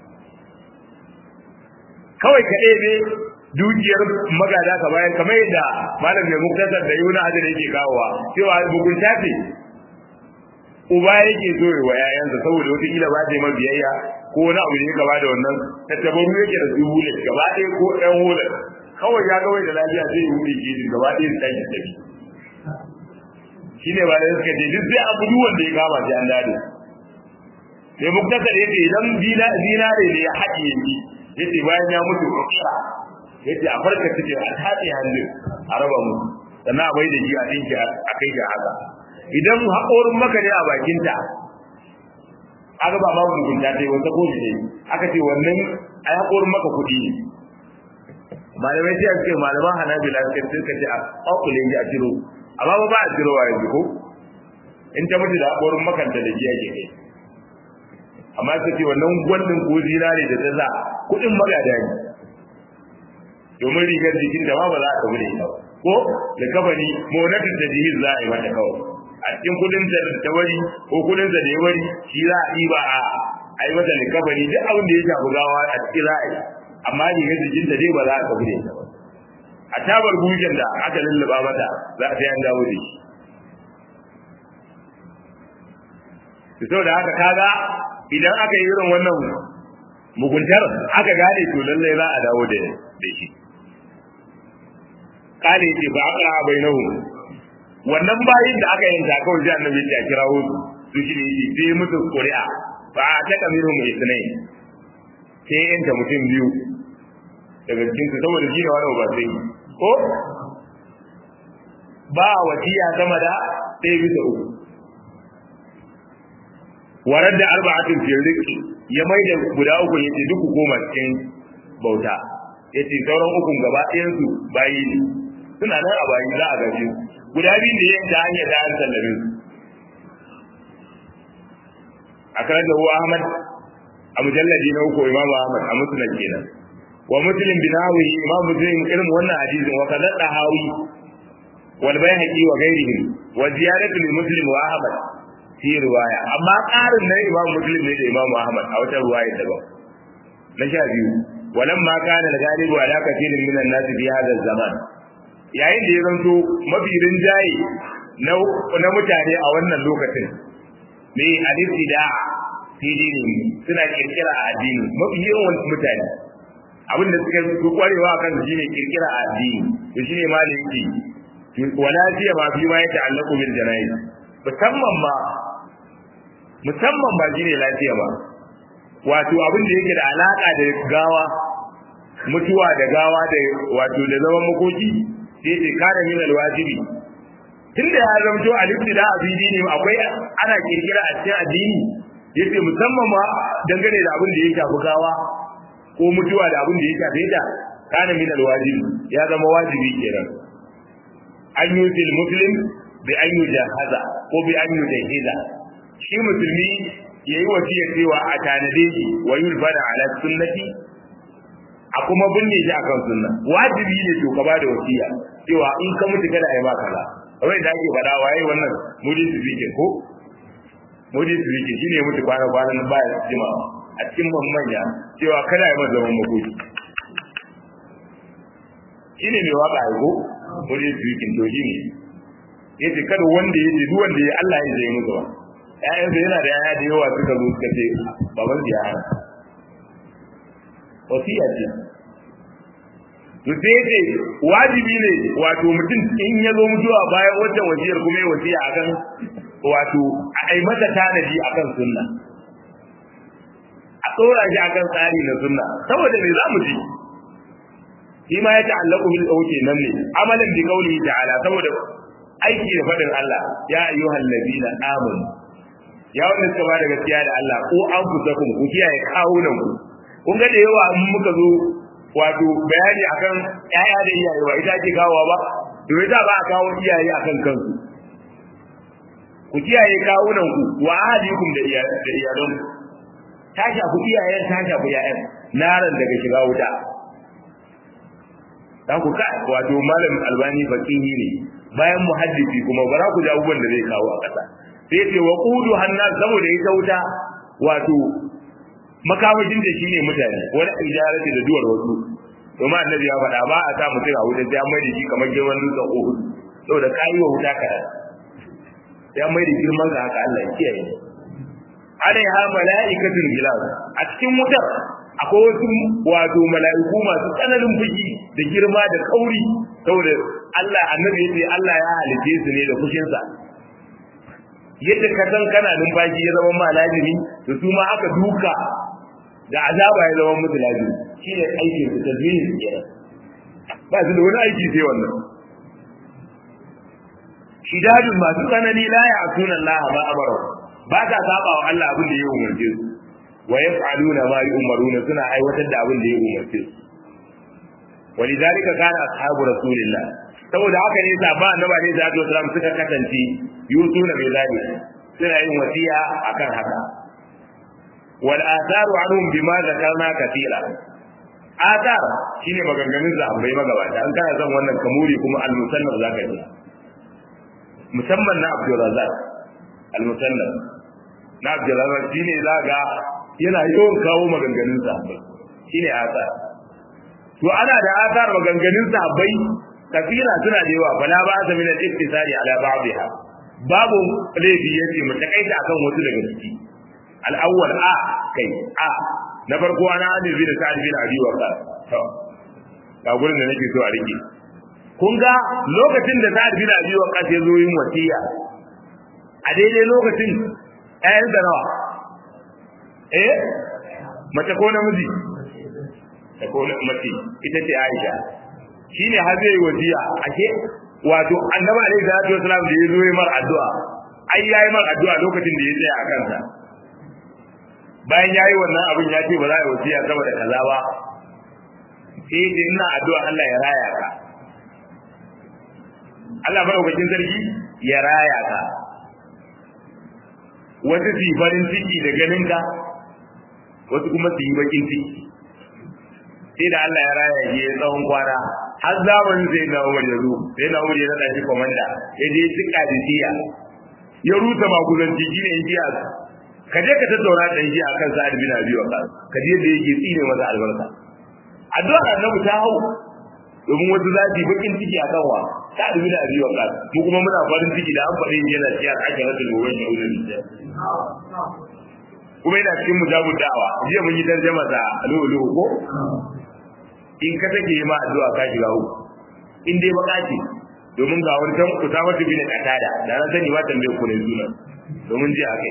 kawai ka ɗebe dukiyar magada ka bayan kamar yadda malam mai muktasar da yuna hajjar yake kawowa cewa bugunta ce uba yake so wa yayansa saboda wata kila ba ta yi biyayya ko wani abu ne gaba da wannan tattabaru yake da su hule gaba ɗaya ko ɗan hule kawai ya ga wai da lafiya zai yi hule ke gaba ɗaya su tashi tafi shine ba da suka ce duk sai abu duk wanda ya kama sai an dade sai muktasar yake idan zinare ne ya haɗiye shi yace bayan ya mutu ukira yace a farka take a tace hannu a raba mu sannan a bai da shi a dinki a kai ga haka idan haƙorin maka ne a bakinta aka ba babu mugunta ta yi wata ko ne aka ce wannan a haƙorin maka kuɗi ne malamai sai ake malaman hanabila sai suka ce a ƙwaƙule a ciro amma ba ba a ciro wa yanzu ko in ta mutu da haƙorin makanta da jiya ke kai amma su ce wannan gwaldin ko zinare da ta sa kuɗin magada ne domin rigar jikin da ma ba za a tafi da ita ba ko da kabari monatin da jihin za a yi mata kawai a cikin kudin da ta wari ko kudin da ya wari shi za a ɗiba a a yi mata likabari duk abin da ya shafi gawa a cikin za a yi amma rigar jikin da dai ba za a tafi da ita ba a tabar bujen da aka lulluba mata za a sai an dawo da shi saboda haka kaga idan aka yi irin wannan muguntar aka gane to lallai za a dawo da shi kale ce ba aka bainahu wannan bayin da aka yanta kawai sai annabi ya kirawo su su shi ne sai musu ƙuri'a ba ta kamiru mai sunai sai yanta mutum biyu daga cikin su saboda shi ne wani ba sai ko ba wasiya sama da sai bisa uku warar da arba'atin fi rizqi ya mai da guda uku yace duk ku koma cikin bauta yace sauran ukun gaba ɗayan su bayi ne suna nan a bayi za a gaje guda biyun da yayin da hanyar da an sallame su a karar da huwa ahmad a mujalladi na uku imamu ahmad a musnad kenan wa muslim bin hawi imam muslim irin wannan hadisin wa kadar da hawi wal bayhaqi wa ghairihi wa ziyaratu lil muslim wa ahmad fi riwaya amma ƙarin na imam muslim ne da imam ahmad a wata riwaya daban na sha biyu walamma kana al-ghalibu ala kathirin min an-nas fi hadha zaman yayin da ya zanto mafi rinjaye na mutane a wannan lokacin ne al-ibtida fi dini suna kirkira a addini mafi yawan mutane abin da suka fi kwarewa kan shi ne kirkira a addini to shine maliki wala fiya ma fi ma ya ta'allaqu bil janayiz musamman ma musamman ba shine lafiya ba wato abin da yake da alaka da gawa mutuwa da gawa da wato da zaman makoki sai ce kana min alwajibi tunda ya zamto al-ibtida a dini akwai ana kirkira a cikin addini yace musamman ma dangane da abin da ya shafi gawa ko mutuwa da abin da ya shafe ta kana min alwajibi ya zama wajibi kenan an yusil muslim bi an yujahaza ko bi an yujahiza shi musulmi yayi wasiya cewa a tanade shi wa yulbana ala sunnati a kuma binne shi akan sunna wajibi ne to ka bada wasiya cewa in ka mutu kada ai maka la kawai da ake faɗa waye wannan mudi sufike ko mudi sufike shine mutu kwana kwana ba ya jima a cikin manya cewa kada ai masa zaman makoki shine mai waka ai ko mudi sufike to shine yace kada wanda yace duk wanda ya Allah ya zai musu ba ƴaƴansa yana da ƴaƴa da yawa suka zo suka ce baban ya hana wasiya ce to sai ce wajibi ne wato mutum in ya zo mutuwa bayan wata wasiyar kuma ya wasiya akan wato a ai mata tanadi akan sunna a tsora shi akan tsari na sunna saboda me za mu ji shi ma ya ta'allaku bil auke nan ne amalan bi qawlihi ta'ala saboda aiki da fadin Allah ya ayyuhal ladina amanu ya wanda suka ba da gaskiya da Allah ko an fusakum ku kiyaye kawunan ku kun ga da yawa in muka zo wato bayani akan ƴaƴa da iyaye ba ita ake kawowa ba to ita ba a kawo iyaye akan kansu ku kiyaye kawunan ku wa ahlikum da iyalan ta shafi iyayen ta shafi ƴaƴan naran daga shiga wuta dan ku ka wato malam albani faqihi ne bayan muhaddisi kuma bara ku ji abubuwan da zai kawo a ƙasa sai ce wa qudu hannas saboda ita wuta wato makamashin da shine mutane wani ijarati da duwar wasu domin annabi ya faɗa ba a sa mutum a wuta sai an mai da shi kamar girman dutsen Uhud saboda ka yi wa wuta ka sai an mai da girman ka haka Allah ya kiyaye alaiha mala'ikatun gilaz a cikin wutar akwai wasu wato mala'iku masu tsananin fushi da girma da kauri saboda Allah annabi yace Allah ya halice su ne da fushinsa yadda ka san kana numfashi ya zama ma lazimi to su ma aka duka da azaba ya zama musu lazimi shi ne aikin su tasbihin su kenan ba su da wani aiki sai wannan shidadun masu tsanani la ya asuna Allah ma amara ba ta saba wa Allah abin da ya umarce su wa yaf'aluna ma yu'maruna suna aiwatar da abin da ya umarce su walidhalika kana ashabu rasulillah saboda haka ne sa ba annabi ne da Allah suka kasance yusuna bai zali suna yin wasiya akan haka wal atharu anhum bima zakarna kathira athar shine maganganun sahabbai magabata an kana son wannan kamuri kuma al musannaf zaka ji musamman na Abdul Razzaq al musannaf na Abdul Razzaq shine zaka yana yawan kawo maganganun sahabbai shine athar to ana da athar maganganun sahabbai kafira suna da yawa bala ba sa min al-iktisari ala ba'dha babu laifi yace mu takaita akan wasu daga ciki al-awwal a kai a na farko ana Ali bin Sa'd bin Abi Waqqas to ga gurin da nake so a rike kun ga lokacin da Sa'd bin Abi Waqqas ya zo yin wasiya a daidai lokacin ɗayan da nawa eh mace ko namiji ko mace ita ce Aisha shine har zai wasiya ake wato annabi alaihi salatu wasalam da yazo yi mar addu'a ai yayi mar addu'a lokacin da ya tsaya a kansa bayan yayi wannan abin ya ce ba za a yi wasiya saboda kaza ba sai da ina addu'a Allah ya raya ka Allah madaukakin sarki ya raya ka wasu su yi farin ciki da ganin ka wasu kuma su yi bakin ciki sai da Allah ya raya ya tsawon kwana har zamanin sai na Umar ya zo sai na Umar ya nada shi komanda ya je tsika da siya ya rusa maguzanci shine in jiya ka je ka tattauna da shi akan Sa'ad bin Abi Waqqas ka je da yake tsine masa albarka addu'a annabi ta hau domin wasu zafi bakin ciki akan wa Sa'ad bin Abi Waqqas mu kuma muna farin ciki da an faɗi yana cikin akiratul muwayyin ulul kuma yana cikin mujabud da'awa jiya mun yi tarjama da lulu ko in ka take yi ma addu'a ka shiga uku in dai baka ce domin ga wani tan kusa wata bin katada da na sani ba tambaye ku ne suna domin ji akai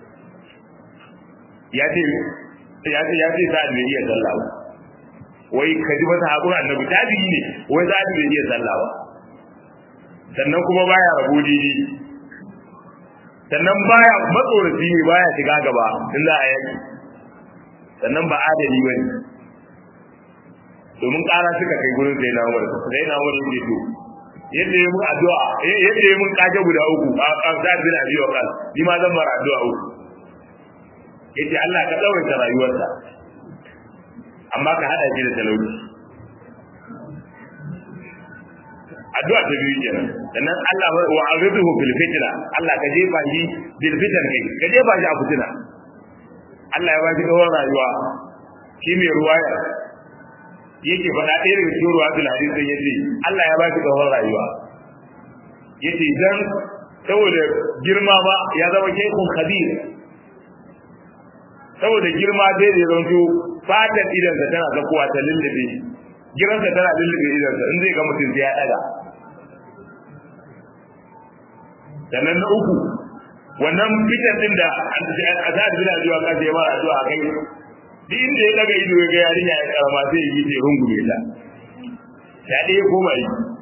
ya ce ya ce ya ce sa'ad bai iya sallah ba wai ka ji masa haƙura annabi tabi'i ne wai sa'ad bai iya sallah ba sannan kuma baya rabo didi sannan baya matsoraci ne baya shiga gaba in za a yaki sannan ba adali bane domin ƙara suka kai gurin sai na umar sai na umar yake to yadda ya mun addu'a yadda ya mun kaje guda uku a kan bin abi wa kan ni ma zan mara addu'a uku yace Allah ka tsawaita rayuwarsa amma ka hada shi da talauci addu'a ta biyu kenan sannan Allah wa aghidhu bil fitna Allah ka jefa shi bil fitna kai ka jefa shi a fitina Allah ya ba shi kawar rayuwa shi mai ruwaya yake faɗa ɗaya daga cikin ruwa bil hadisi yace Allah ya ba shi kawar rayuwa yace dan saboda girma ba ya zama shaykhun khabir saboda girma dai da zanto fatar idansa tana zakuwa ta lullube giransa tana lullube idansa in zai ga mutum sai ya daga sannan na uku wannan fitar din da azad bin ajiwa ka sai mara zuwa kai duk inda ya daga ido ya ga yarinya ya karama sai ya yi ta rungume ta ya dai ko bai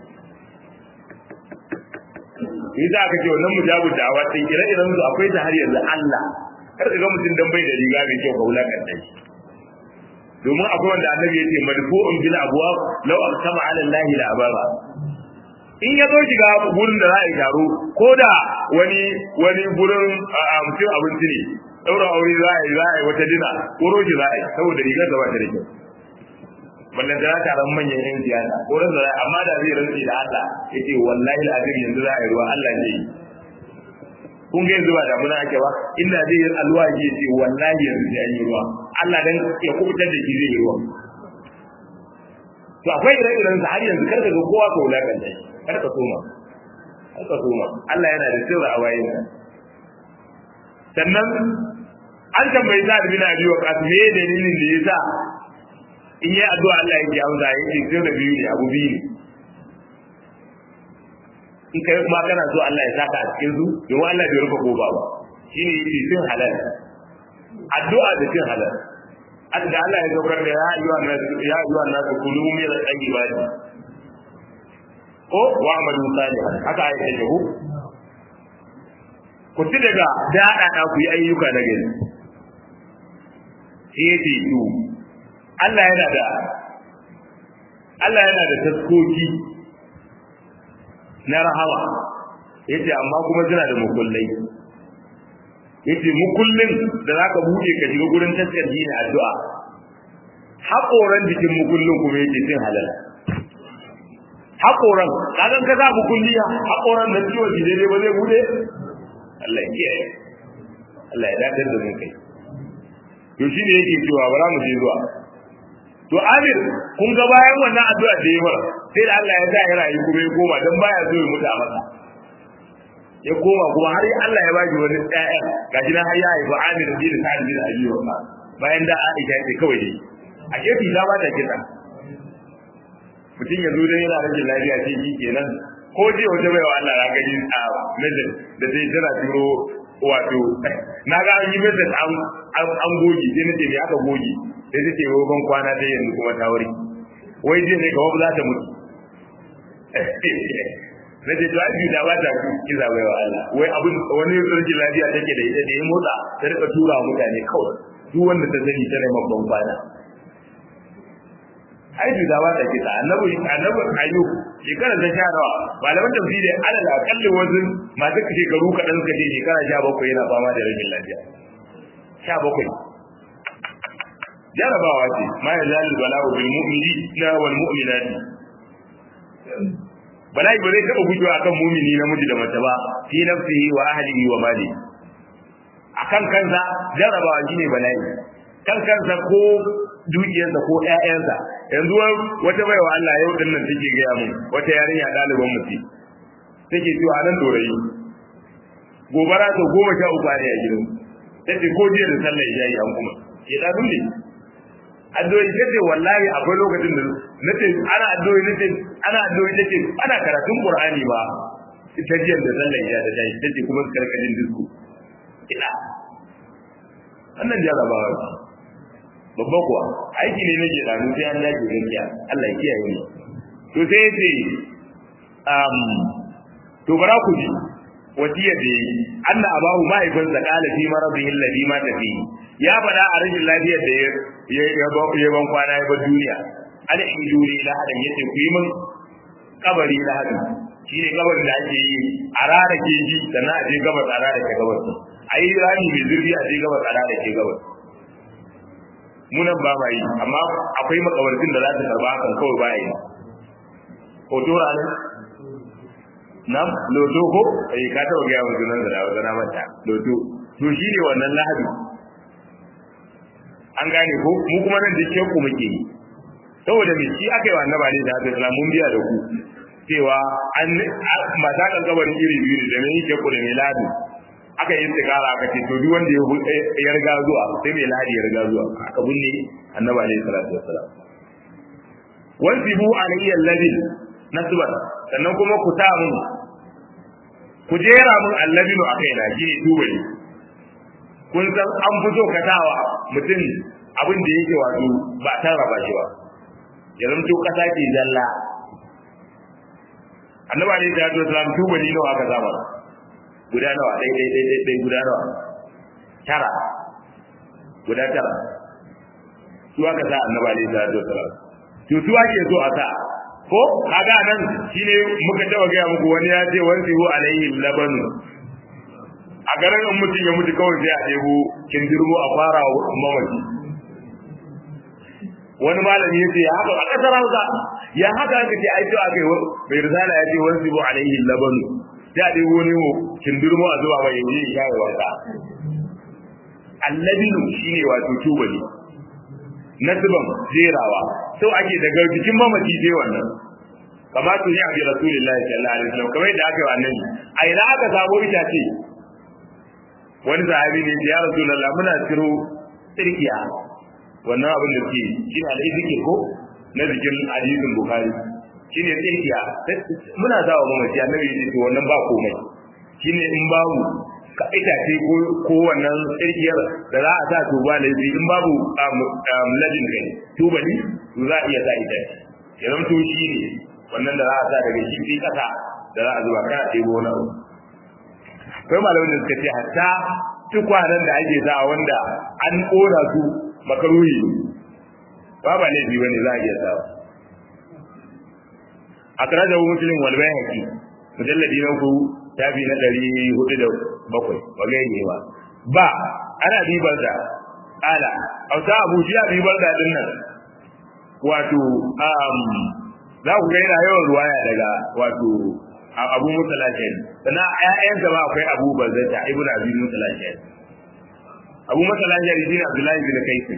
ni za ka ce wannan mujabu da awa sai ire iren su akwai ta har yanzu Allah kar ka ga mutum dan bai da riga mai kyau ka wulakanta shi domin akwai wanda annabi ya ce madfu'un bil abwab law aqsama ala allahi la abara in ya zo shiga gurin da za a yi taro ko da wani wani gurin mutum abinci ne daura aure za a yi za a yi wata dina ko roji za a yi saboda rigar da ba ta da kyau ballan da ta ran manyan yan siyasa ko ran da amma da zai rantsi da Allah yace wallahi alazim yanzu za a yi ruwa Allah ne kun ga yanzu ba da muna ake ba inda zai yi alwa ke ce wallahi yanzu sai an yi ruwa Allah dan ya kubutar da shi zai yi ruwa to akwai ire-iren sa har yanzu karka ga kowa ka wulakanta shi karka soma karka soma Allah yana da sirri a wayin sa sannan an tambayi sa bin abi wa qas me dalilin da yasa in yi addu'a Allah yake amsa yake sai da biyu ne abu biyu ne in kai kuma kana so Allah ya saka a cikin su domin Allah bai rufe goba ba shine yake cin halal addu'a da cin halal adda Allah ya saukar da ya ayyuha nas ya ayyuha nas kulu min al-tayyibati ko wa amalu salihan haka ayat take ko ku ci daga dada da ku yi ayyuka na gari shi yake to Allah yana da Allah yana da taskoki na rahama yace amma kuma suna da mukullai yace mu kullun da zaka bude ka shiga gurin taskar ne addu'a haƙoran jikin mu kullun kuma yace cin halal haƙoran kagan ka za mu kulliya haƙoran da ciwo ji daidai ba zai bude Allah ya kiyaye Allah ya dadar da mu kai to shine yake cewa bara mu je zuwa to Amir kun ga bayan wannan addu'a da yayi sai da Allah ya sa ya rayu kuma ya koma dan baya so ya mutu a masa ya koma kuma har Allah ya baki wani ƴaƴa gashi nan har ya haifi Amir bin Sa'id bin Abi Waqqas bayan da Aisha ce kawai dai a gefe ta ba ta kisa mutum ya zo dan yana rage lafiya sai shi kenan ko je wata bai wa Allah ya gani a message da sai tana turo wato na ga an yi message an an goge sai nace me aka goge sai ta ce ban kwana ta yanzu kuma ta wuri wai je ne kawai za ta mutu na ce to ai da ba ta kiza bai wa Allah wai abin wani rashin lafiya take da ita da ya motsa ta rika tura mutane kawai duk wanda ta sani tana babban kwana ai da ba ta kiza annabi annabi ayyub shekara ta sha nawa malaman tafsiri alal akalli wasu masu shekaru kaɗan suka ce shekara sha bakwai yana fama da rashin lafiya sha bakwai jarabawa ce ma ya zalil bala'u bil mu'mini na wal mu'minati bala'i ba zai taɓa gujewa akan mumini namiji da mace ba fi nafsihi wa ahlihi wa mali akan kansa jarabawa shine bala'i kan kansa ko dukiyarsa ko ƴaƴansa yanzu wata baiwa Allah yau din nan take gaya mun wata yarinya ɗaliban mutum take cewa nan dorayi gobara ta goma sha uku ne a gidan tace ko jiya da sallah ya yi an kuma ke da dole addu'o'i tace wallahi akwai lokacin da nace ana addu'o'i nace ana addu'o'i tace ana karatun qur'ani ba ita jiya da sallah ya da tayi tace kuma karkashin disku ina wannan jarabawa babba kuwa aiki ne nake da sai an dace gaskiya Allah ya kiyaye ni to sai yace um to bara ku ji wasiyar da yi anna abahu mahaifinsa kala fi maradihi alladhi mata fi ya faɗa a rashin lafiyar da ya ban kwana ya bar duniya an injuri la hadan yace ku yi min kabari la hadan shine kabarin da ake yi a rara ke ji sannan a je gabas a rara ke gabas a yi rami mai zurfi a je gabas a rara ke gabas munan ba ma yi amma akwai makabartin da za ta karba hakan kawai ba yi hoto ranar nam loto ko eh ka taba ga yawan sunan da wata na mata loto to shine wannan lahadi an gane ko mu kuma nan da ku muke yi saboda me shi aka yi wa annabi alaihi salatu wasallam mun biya da ku cewa an mata kan gabarin iri biyu ne da me yake ku da me lahadi aka yi istikara aka ce to duk wanda ya riga zuwa sai mai lahadi ya riga zuwa aka binne annabi alaihi salatu wasallam wansibu alayya alladhi nasban sannan kuma ku sa mun ku jera mun allabinu a kaina shi ne tubali kun san an fi so ka sawa mutum abin da yake wato ba ta raba shi ba ya zamto kasa ke zalla annaba ne da ya salam tubali nawa aka zama guda nawa dai dai dai dai guda nawa tara guda tara su aka sa annaba ne da ya salam to su ake so a sa ko kaga nan shine muka taba ga muku wani ya ce wansi hu alaihi labanu a garin in mutum ya mutu kawai sai a ɗebo kindirmo a fara mamaci wani malami ya ce ya haka a ƙasar hausa ya haka aka ce ai aka yi bai risala ya ce wansi hu alaihi labanu sai a ɗebo wani kindirmo a zuba mai yanzu ya yi wasa allabinu shine wato tubali nasban jerawa sau ake daga jikin mamaci sai wannan kama tuni a bi rasulillahi sallallahu alaihi wasallam kamar yadda aka yi wa annabi a ina aka samo itace wani sahabi ne ya rasulullah muna ciro tsirkiya wannan abin da ke shi ne al'izikir ko na jikin hadisin bukhari shi ne tsirkiya muna sawa mamaci annabi ya ce to wannan ba komai shi ne in babu ka itace ko ko wannan tsirkiyar da za a sa tuba laifi in babu ladin kai tubali to za a iya sa itace ya zamto shi ne wannan da za a sa daga shi sai kasa da za a zuba kana ɗebo wani abu akwai malamin da suka ce hatta tukwanen da ake sa wanda an ƙona su makaruhi ba ba laifi bane za a iya sa a kira da muslim wal bayhaqi mujalladi na uku tafi na ɗari hudu da bakwai ba gai ne ba ba ana bibar da ala auta abu shi ya bibar da din nan wato um za ku ga yana yawan ruwaya daga wato abu musa lashari sannan ƴaƴansa ma akwai abu bazzata ibnu abi musa lashari abu musa lashari shine abdullahi bin kaisin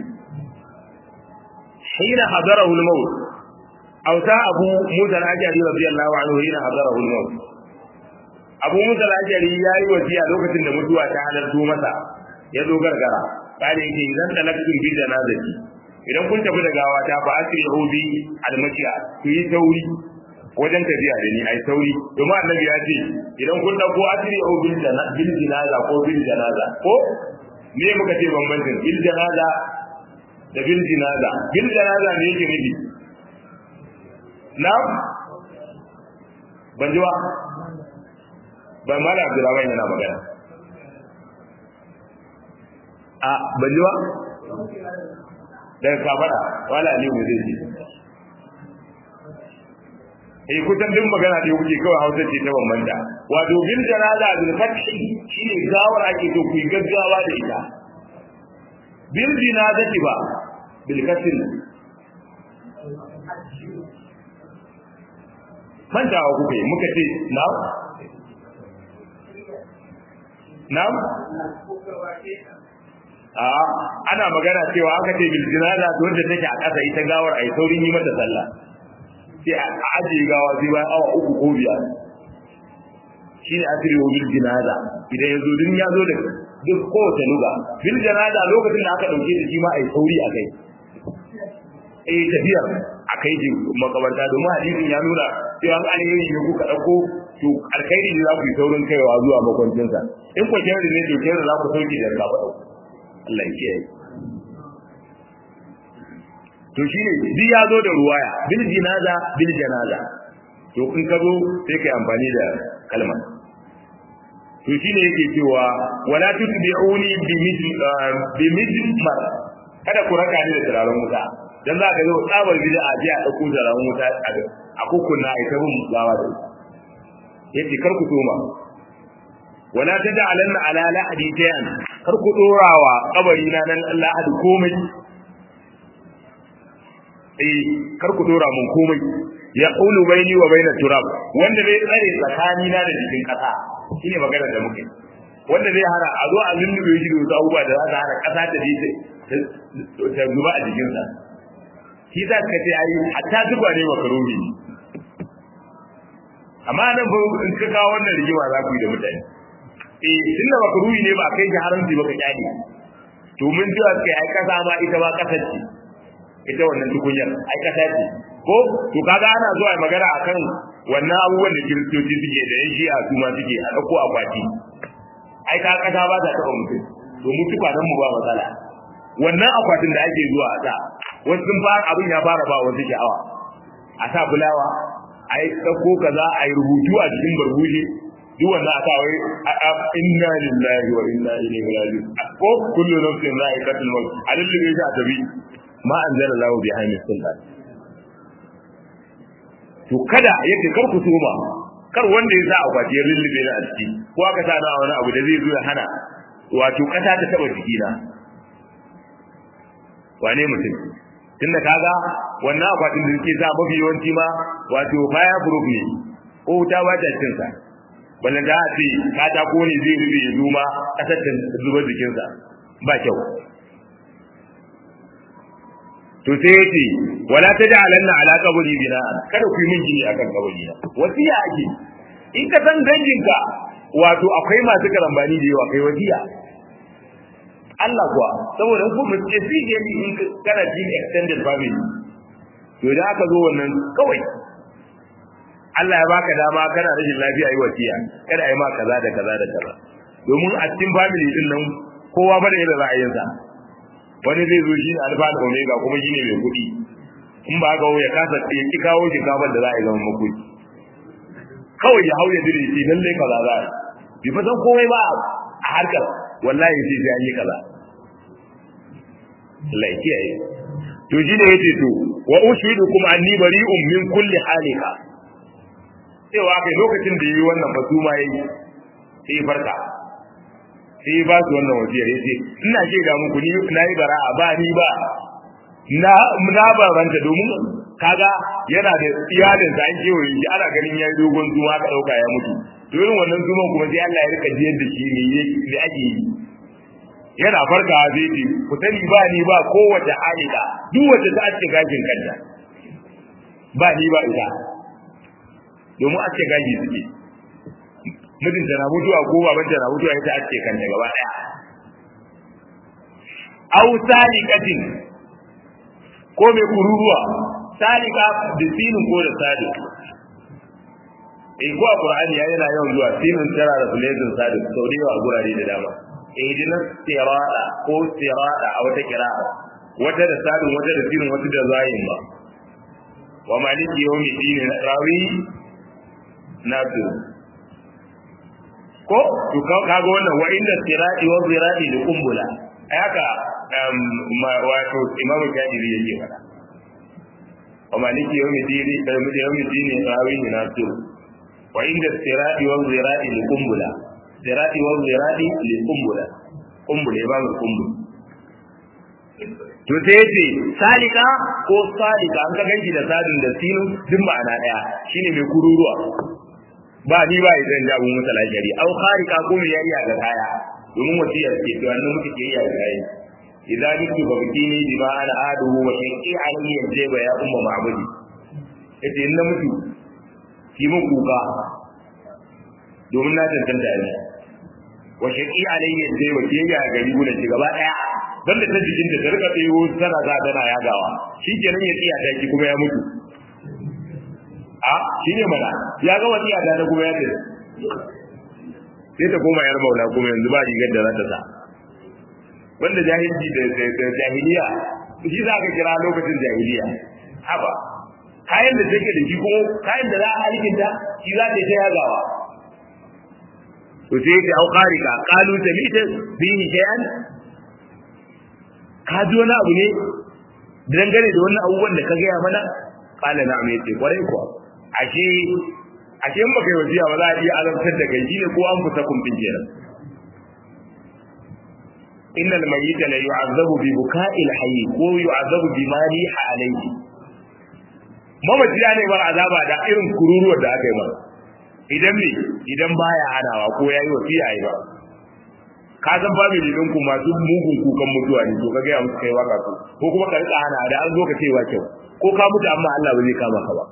حين حضره الموت أوتى أبو موسى الأشعري رضي الله عنه حين حضره الموت أبو موسى الأشعري يا وسيا لوكتين da mutuwa ta halarto masa ya zo gargara kare yake idan talaktum bi janazati idan kun tafi da gawa ta fa asrihu bi almashiya ku yi sauri wajen tafiya da ni ai sauri domin annabi ya ce idan kun dauko asrihu bil janaza ko bil janaza ko me muka ce bambancin bil janaza da bil jinaza bil jinaza ne yake nufi na ban ji ba ban mala abdurrahman yana magana a ban ji ba daga kafara wala ne mu zai ji eh kusan din magana da kuke kawai hausa ce ta bambanta wato bil janaza bil fathi shine gawar ake to ku gaggawa da ita bil jinazati ba bil kasr mantawa kuka yi muka ce na na a ana magana cewa aka ce bil jinaza to wanda take a ƙasa ita gawar ai saurin yi mata sallah sai a ajiye gawa sai bayan awa uku ko biyar shine asiri bil jinaza idan yazo din ya zo da duk kowace luga bil janaza lokacin da aka dauke da shi ma ai sauri a kai eh tafiya a kai ji makabarta domin hadisin ya nuna cewa an alheri ne kuka dauko to alkhairi ne za ku yi saurin kaiwa zuwa makwancinsa in ko kyau ne to kyau za ku sauke da gaba dauko Allah ya kiyaye to shine duk ya zo da ruwaya bil jinaza bil janaza to in ka zo sai kai amfani da kalmar to shine yake cewa wala tutbi'uni bi mijmar kada ku raka ni da turaren wuta dan za ka zo tsabar bid'a ji a dauko turaren wuta a kukunna a ita bin gawa da yace kar ku toma wala taj'alanna ala lahadi tayan kar ku dorawa kabari na nan lahadi komai eh kar ku dora mun komai ya qulu baini wa baina turab wanda zai tsare tsakani na da jikin kasa shine magana da muke wanda zai hana a zo a lullube shi da wasu abubuwa da za ta hana kasa ta dace ta zuba a jikinsa shi za ka ce ayi hatta zuba ne makarumi amma nan fa in ka kawo wannan rigima za ku yi da mutane eh tunda makarumi ne ba kai shi haramci ba ka kyale to mun ji kai ai kasa ma ita ba kasar ce ita wannan tukunyar ai kasa ce ko to kaga ana zuwa magana akan wannan abubuwan da kiristoci suke da yan shi'a su ma suke a dauko akwati ai ka kasa ba ta taba mutum to mu tukwanan mu ba matsala wannan akwatin da ake zuwa a sa wasu sun fara abin ya fara ba wasu sha'awa a sa fulawa a yi ɗauko kaza a yi rubutu a cikin barbuje duk wanda aka wai inna lillahi wa inna ilaihi raji'un ko kullu nafsin za'iqatul maut a lullube shi a tabi ma anzala lahu bi hayni sultan to kada yake kar ku tuma kar wanda ya sa akwati ya lullube ni a ciki ko aka sa na wani abu da zai zo ya hana wato kasa ta taba jikina wane mutum tunda kaga wannan akwatin da suke sa mafi yawanci ma wato fire proof ne ko wuta ba ta cin sa ballan da a ce katako ne zai rube ya zuma kasar ta zuba jikinsa ba kyau to sai yace wala taj'alanna ala qabri bina kada ku yi min gini akan kabari na wasiya ake in ka san danginka wato akwai masu karambani da yawa kai wasiya Allah kuwa saboda ku mu ce sai ne in kana jin extended family to da aka zo wannan kawai Allah ya baka dama kana rashin lafiya yi wasiya kada ai ma kaza da kaza da kaza domin a cikin family din nan kowa ba da yadda ra'ayinsa wani zai zo shi alfa da omega kuma shine mai kuɗi in ba ga ya kasa ya ki kawo shi kafar da za a yi zama makuɗi kawai ya hau ya dire shi lalle kaza za a yi fa san komai ba a harkar wallahi sai sai an yi kaza Allah ya kiyaye to shi ne yace to wa ushidukum anni bari'un min kulli halika cewa kai lokacin da yayi wannan batuma yayi sai farka sai ba su wannan wasiyar yace ina ce da muku ni na yi bara'a ba ni ba na na baranta domin kaga yana da iyalin sa an kewaye shi ana ganin yayi dogon zuwa ka dauka ya mutu to irin wannan zuman kuma sai Allah ya rika jiyar da shi ne ne ake yi yana farka zai ce ku sani ba ni ba kowace halika duk wacce ta ake gajin kanta ba ni ba ita domin ake gaji suke mijinta na mutuwa ko babanta na mutuwa ita ake kanta gaba daya aw salikatin ko mai kururuwa salika da sinin ko da sadi in ko a qur'ani yana yawan zuwa sinin tara da fulezin sadi sau da yawa a gurare da dama ihdina sirata ko sirata a wata kira'a wata da sadin wata da sinin wata da zayin ba wa maliki yawmi dini rawi nasu ko to kaga wannan wa inda sirati wa zirati da kumbula haka wato imam kadiri yake fada wa maliki yawmi dini da yawmi dini rawi nasu wa inda sirati wa zirati da kumbula zirati wa zirati li kumbula kumbula ba mu kumbula to sai yace salika ko salika an ka ganki da sadin da sinu duk ma'ana daya shine mai kururuwa ba ni ba idan da abun mutala shari au kharika ko mai yayya ga kaya domin wasiya ce to annan muke ke yayya ga kaya idan niki ba bikini bi ma ana aduhu wa shaqi alayhi yajaba ya umma ma'budi yace in na mutu ki mun kuka domin na tantance ne wa shaqi alayhi yajaba ke ya ga riguna ci gaba daya banda ta jikin da ta rika tsayo tana za tana yagawa shikenan ya tsiya ta ki kuma ya mutu a shi ne mana ya ga wasiya da kuma ya ce sai ta koma yar maula kuma yanzu ba rigar da za ta sa wanda jahilci da jahiliya shi za ka kira lokacin jahiliya haba kayan da take da shi ko kayan da za a halikinta shi za ta yi ta yagawa to sai ta au qarika qalu tamita bihi shay'an ka ji wani abu ne dangane da wannan abubuwan da ka gaya mana qala na'am yace kwarai kuwa ashe ashe in baka yi wasiya ba za a iya azabtar da kai shine ko an fusa kumfin kenan innal mayyita la yu'azzabu bi buka'il hayy ko yu'azzabu bi ma riha alayhi mamaci ya ne bar azaba da irin kururuwar da aka yi masa idan me idan baya hanawa ko yayi wasiya yi ba ka san family din ku masu mugun kukan mutuwa ne to kaga ya musu kai waka ko ko kuma ka rika hana da an zo ka ce wa kyau ko ka mutu amma Allah ba zai kama ka ba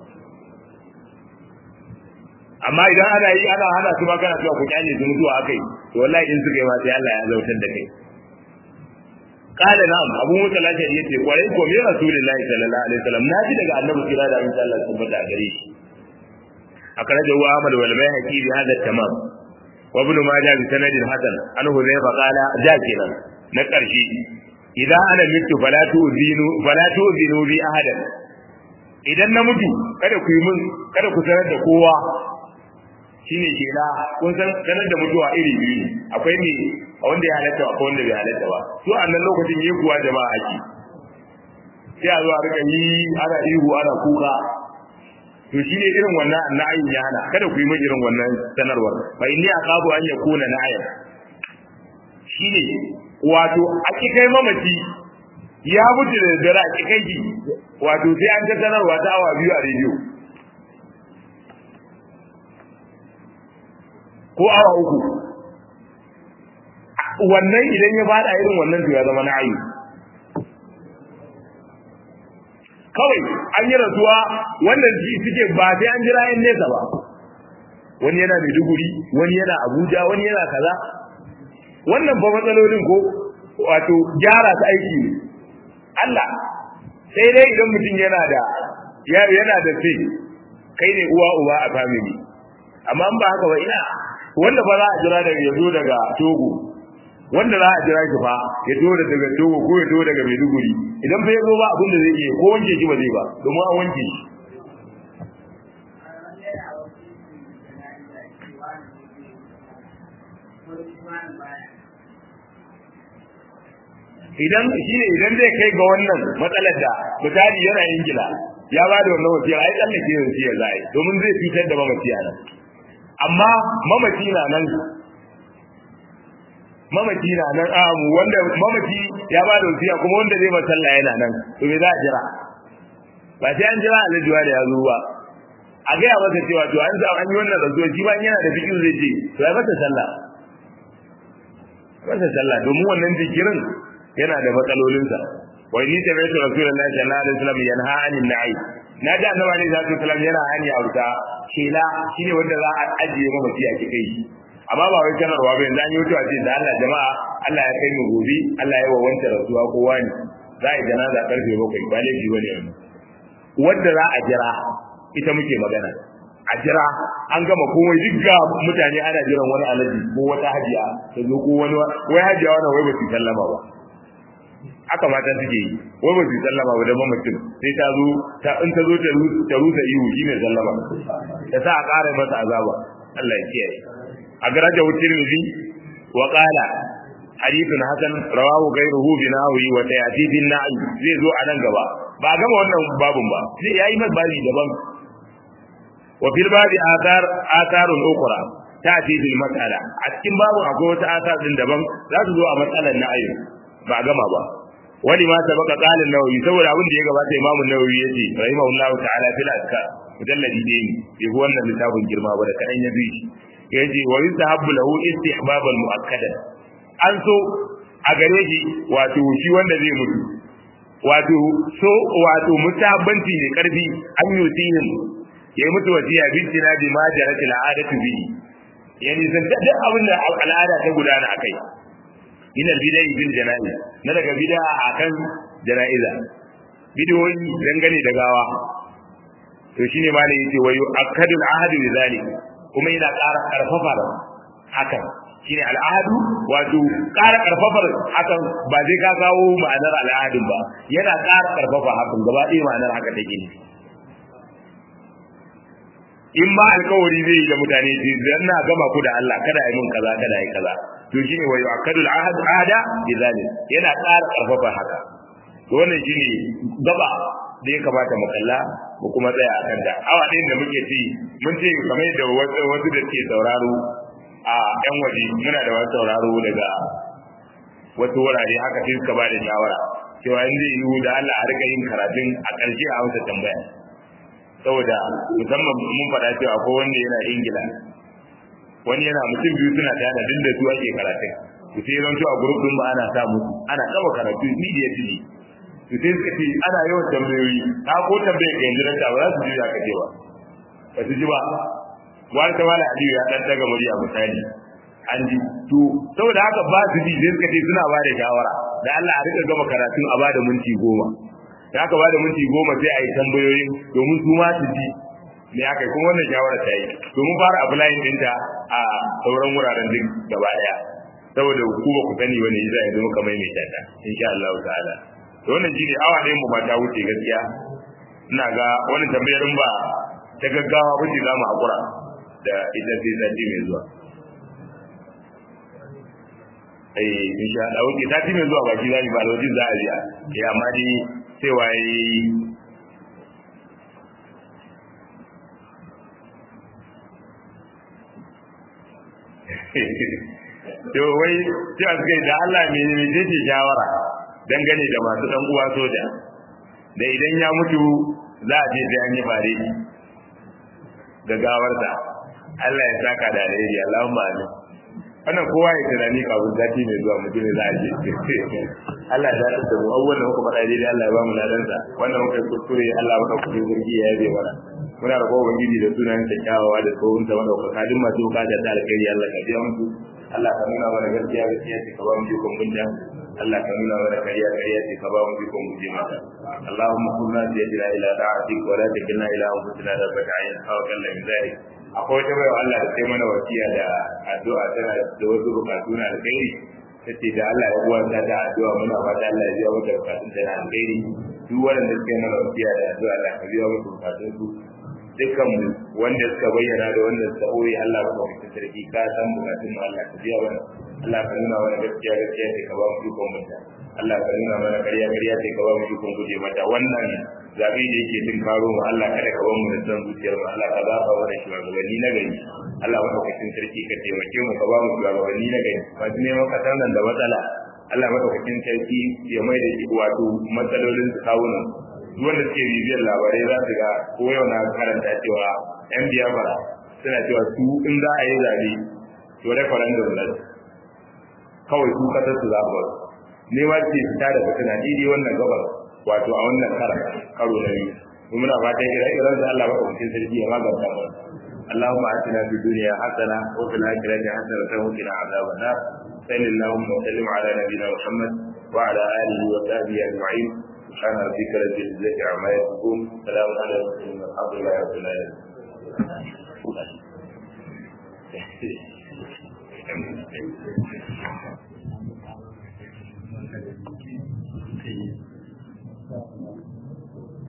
amma idan ana yi ana hana su ma kana cewa ku kyale su mutuwa akai to wallahi in suka yi ma sai Allah ya zautar da kai kala na'am abu musa lafiya yace kwarai ko me rasulullahi sallallahu alaihi wasallam naji daga annabi kira da insha Allah tabbata a gare shi akaraja wa Ahmad wal Baihaqi bi hadha tamam wa ibn Majah bi sanadin hasan an Hudayfa qala jakiran na karshe idan ana mutu fala tu'zinu fala tu'zinu bi ahadan idan na mutu kada ku yi mun kada ku sanar da kowa shine kela kun san sanar da mutuwa iri biyu ne akwai ne wanda ya halatta akwai wanda bai halatta ba su a nan lokacin yi kuwa jama'a ake sai a zo a rika yi ana ihu ana kuka to shine irin wannan na'ayin ya hana kada ku yi min irin wannan sanarwar fa inni aqabu an yakuna na'ayan shine wato a kai mamaci ya mutu da dare a kai ki wato sai an ta sanarwa ta awa biyu a rediyo ko awa uku wannan idan ya fada irin wannan to ya zama na'ayi kawai an yi rasuwa wannan ji suke ba sai an jira yan nesa ba wani yana Maiduguri wani yana Abuja wani yana kaza wannan ba matsalolin ko wato gyara ta aiki ne Allah sai dai idan mutum yana da yana da sai kai ne uwa uba a family amma ba haka ba ina wanda ba za a jira daga yazo daga Togo wanda za a jira shi fa ya zo daga Togo ko ya zo daga Maiduguri idan fa yazo ba abin da zai iya ko wanke shi ba zai ba domin an wanke shi idan shi ne idan zai kai ga wannan matsalar da misali yana ingila ya ba da wannan wasiyar ai tsallake wasiyar za a yi domin zai cutar da mamaci a nan amma mamaci na nan mamaci na nan a wanda mamaci ya ba da wasiya kuma wanda zai masalla yana nan to me za a jira ba sai an jira alajuwa da ya zo ba a gaya masa cewa to an an yi wannan rantsuwa shi ba yana da fikin zai ce to ya masa sallah masa sallah domin wannan jikirin yana da matsalolinsa wa ni ta bai rasulullahi sallallahu alaihi wasallam yanha anin na'i na ji annabi alaihi salatu wasallam yana hani a wuta kela shine wanda za a ajiye mamaci a cikin shi amma ba wai sanarwa ba yanzu an yi wuta ce da Allah jama'a Allah ya kai mu gobe Allah ya wawanta rasuwa kowa ne za a yi janaza karfe bakwai ba laifi bane wannan wanda za a jira ita muke magana a jira an gama komai duk ga mutane ana jiran wani alaji ko wata hajiya ta zo ko wani wai hajiya wannan wai ba su sallama ba haka mata suke yi wai ba su sallama ba da mamacin sai ta zo ta in ta zo ta rusa ihu shine sallama ta sa a ƙara masa azaba Allah ya kiyaye a garaja tirmidhi wa qala hadithun hasan rawahu ghayruhu bi nahwi wa tayati bin na'i zai zo a nan gaba ba gama wannan babun ba sai yayi mai babi daban wa fil babi athar atharun ukhra ta'ti bil mas'ala a cikin babun akwai wata athar din daban za su zo a matsalar na'i ba gama ba wani ma sabaka qalin nawawi saboda abin da ya gabata imamu nawawi yace rahimahullahu ta'ala fil azkar mujalladi ne bai wannan littafin girma ba da kadan ya bi shi yace wa yusahabbu lahu istihbaban muakkadan an so a gare shi wato shi wanda zai mutu wato so wato musahabbanci ne karfi an yusihim yayi mutu wasiya bi tinabi ma jaratil adatu bi yani san duk abin da al'ada ta gudana akai min al-bidai bil janaiz na daga bid'a akan janaiza bidiyoyi dangane da gawa to shine malai yace wayu akadul ahadu bi zalik kuma yana ƙara ƙarfafa da hakan shine al'adu wato ƙara ƙarfafar hakan ba zai ka kawo ma'anar al'adun ba yana ƙara ƙarfafa hakan gaba ɗaya ma'anar haka take ne in ma alkawari zai yi da mutane ce zan na gama ku da Allah kada yi mun kaza kada yi kaza to shine wayo akadul ahad ahada bi zalim yana ƙara ƙarfafa haka to wannan shine gaba da ya kamata mu kalla mu kuma tsaya a kan da awa ɗayan da muke ci mun ce kamar da wasu da ke sauraro a yan waje muna da wasu sauraro daga wasu wurare haka sai suka ba da shawara cewa in zai yiwu da Allah a rika yin karatun a ƙarshe a hausa tambaya saboda musamman mun faɗa cewa ko wanda yana ingila wani yana mutum biyu suna tare duk da su ake karatun ku sai zan a gurup din ba ana sa musu ana kama karatu immediately to sai suka ce ana yawan tambayoyi ka ko tambaye ka yanzu dan ba za su ji ka ce ba ba su ji ba wani ta mala aliyu ya dan daga murya misali an ji to saboda haka ba su ji sai suka ce suna ba da shawara da Allah a rika gama karatun a ba da minti goma da aka ba da minti goma sai a yi tambayoyin domin su ma su ji ne aka yi kuma wannan shawara ta yi domin fara applying ɗinta a sauran wuraren duk gaba ɗaya saboda ku ba ku sani wani zai yanzu muka maimaita ta insha Allah ta'ala to wannan shine awa ɗayan mu ba ta wuce gaskiya ina ga wannan tambayar ba ta gaggawa ba ce za mu hakura da ita sai sati mai zuwa eh insha Allah wuce sati mai zuwa baki za mu ba alwaji za a biya eh amma dai sai waye to wai cewa suka yi da Allah me ne ce shawara dangane da masu dan uwa soja da idan ya mutu za a je sai an yi bare ga gawarsa Allah ya saka da alheri Allahumma amin wannan kowa ya tunani kafin sati mai zuwa mutum za a je Allah ya dace da mu abubuwan da muka faɗa daidai Allah ya ba mu ladansa wannan muka yi kuskure Allah maka kuɗi zurgi ya yabe mana muna da kowa ubangiji da sunan sa kyawawa da tsohon sa wanda kuka kadin masu bukatar da alkhairi Allah ka biya musu Allah ka nuna mana gaskiya gaskiya ce ka ba mu jikon gunja Allah ka nuna mana kariya kariya ce ka ba mu jikon guje mata Allahumma kunna biyadina ila da'atik wa la takilna ila anfusina rabbaka ayin tawakkal min zalik akwai wata bayan Allah da sai mana wasiya da addu'a tana da wasu bukatu na alkhairi tace da Allah ya uwa ta da addu'a muna fata Allah ya biya mata bukatun da na alkhairi duk wanda suka mana wasiya da addu'a Allah ka biya mata bukatun su dukkan wanda suka bayyana da wanda suka ɓoye Allah ba ka fitar sarki ka san bukatun mu Allah ka biya mana Allah ka nuna mana gaskiya gaskiya sai ka ba mu ikon mutunta Allah ka nuna mana ƙarya ƙarya sai ka ba mu ikon guje mata wannan zabe da yake tun karo mu Allah kada ka bar mu da san zuciyar mu Allah ka zaba mana shugabanni na gari Allah madaukakin sarki ka taimake mu ka ba mu shugabanni na gari masu neman kasar nan da matsala Allah madaukakin sarki ya mai da shi wato matsalolin su kawunan duk wanda suke bibiyar labarai za su ga ko yau na karanta cewa yan biyafara suna cewa su in za a yi zabe to referendum na kawai su kasar su zaɓa ne ma ce fita da fitina daidai wannan gabar wato a wannan karan karo na biyu mu muna fatan ira iran da Allah baka cikin sarki ya maganta mu اللهم آتنا في الدنيا حسنة وفي الآخرة حسنة وقنا عذاب النار صل اللهم وسلم على نبينا محمد وعلى آله وصحبه أجمعين سبحان ربك رب العزة عما يصفون سلام على المرسلين والحمد لله رب العالمين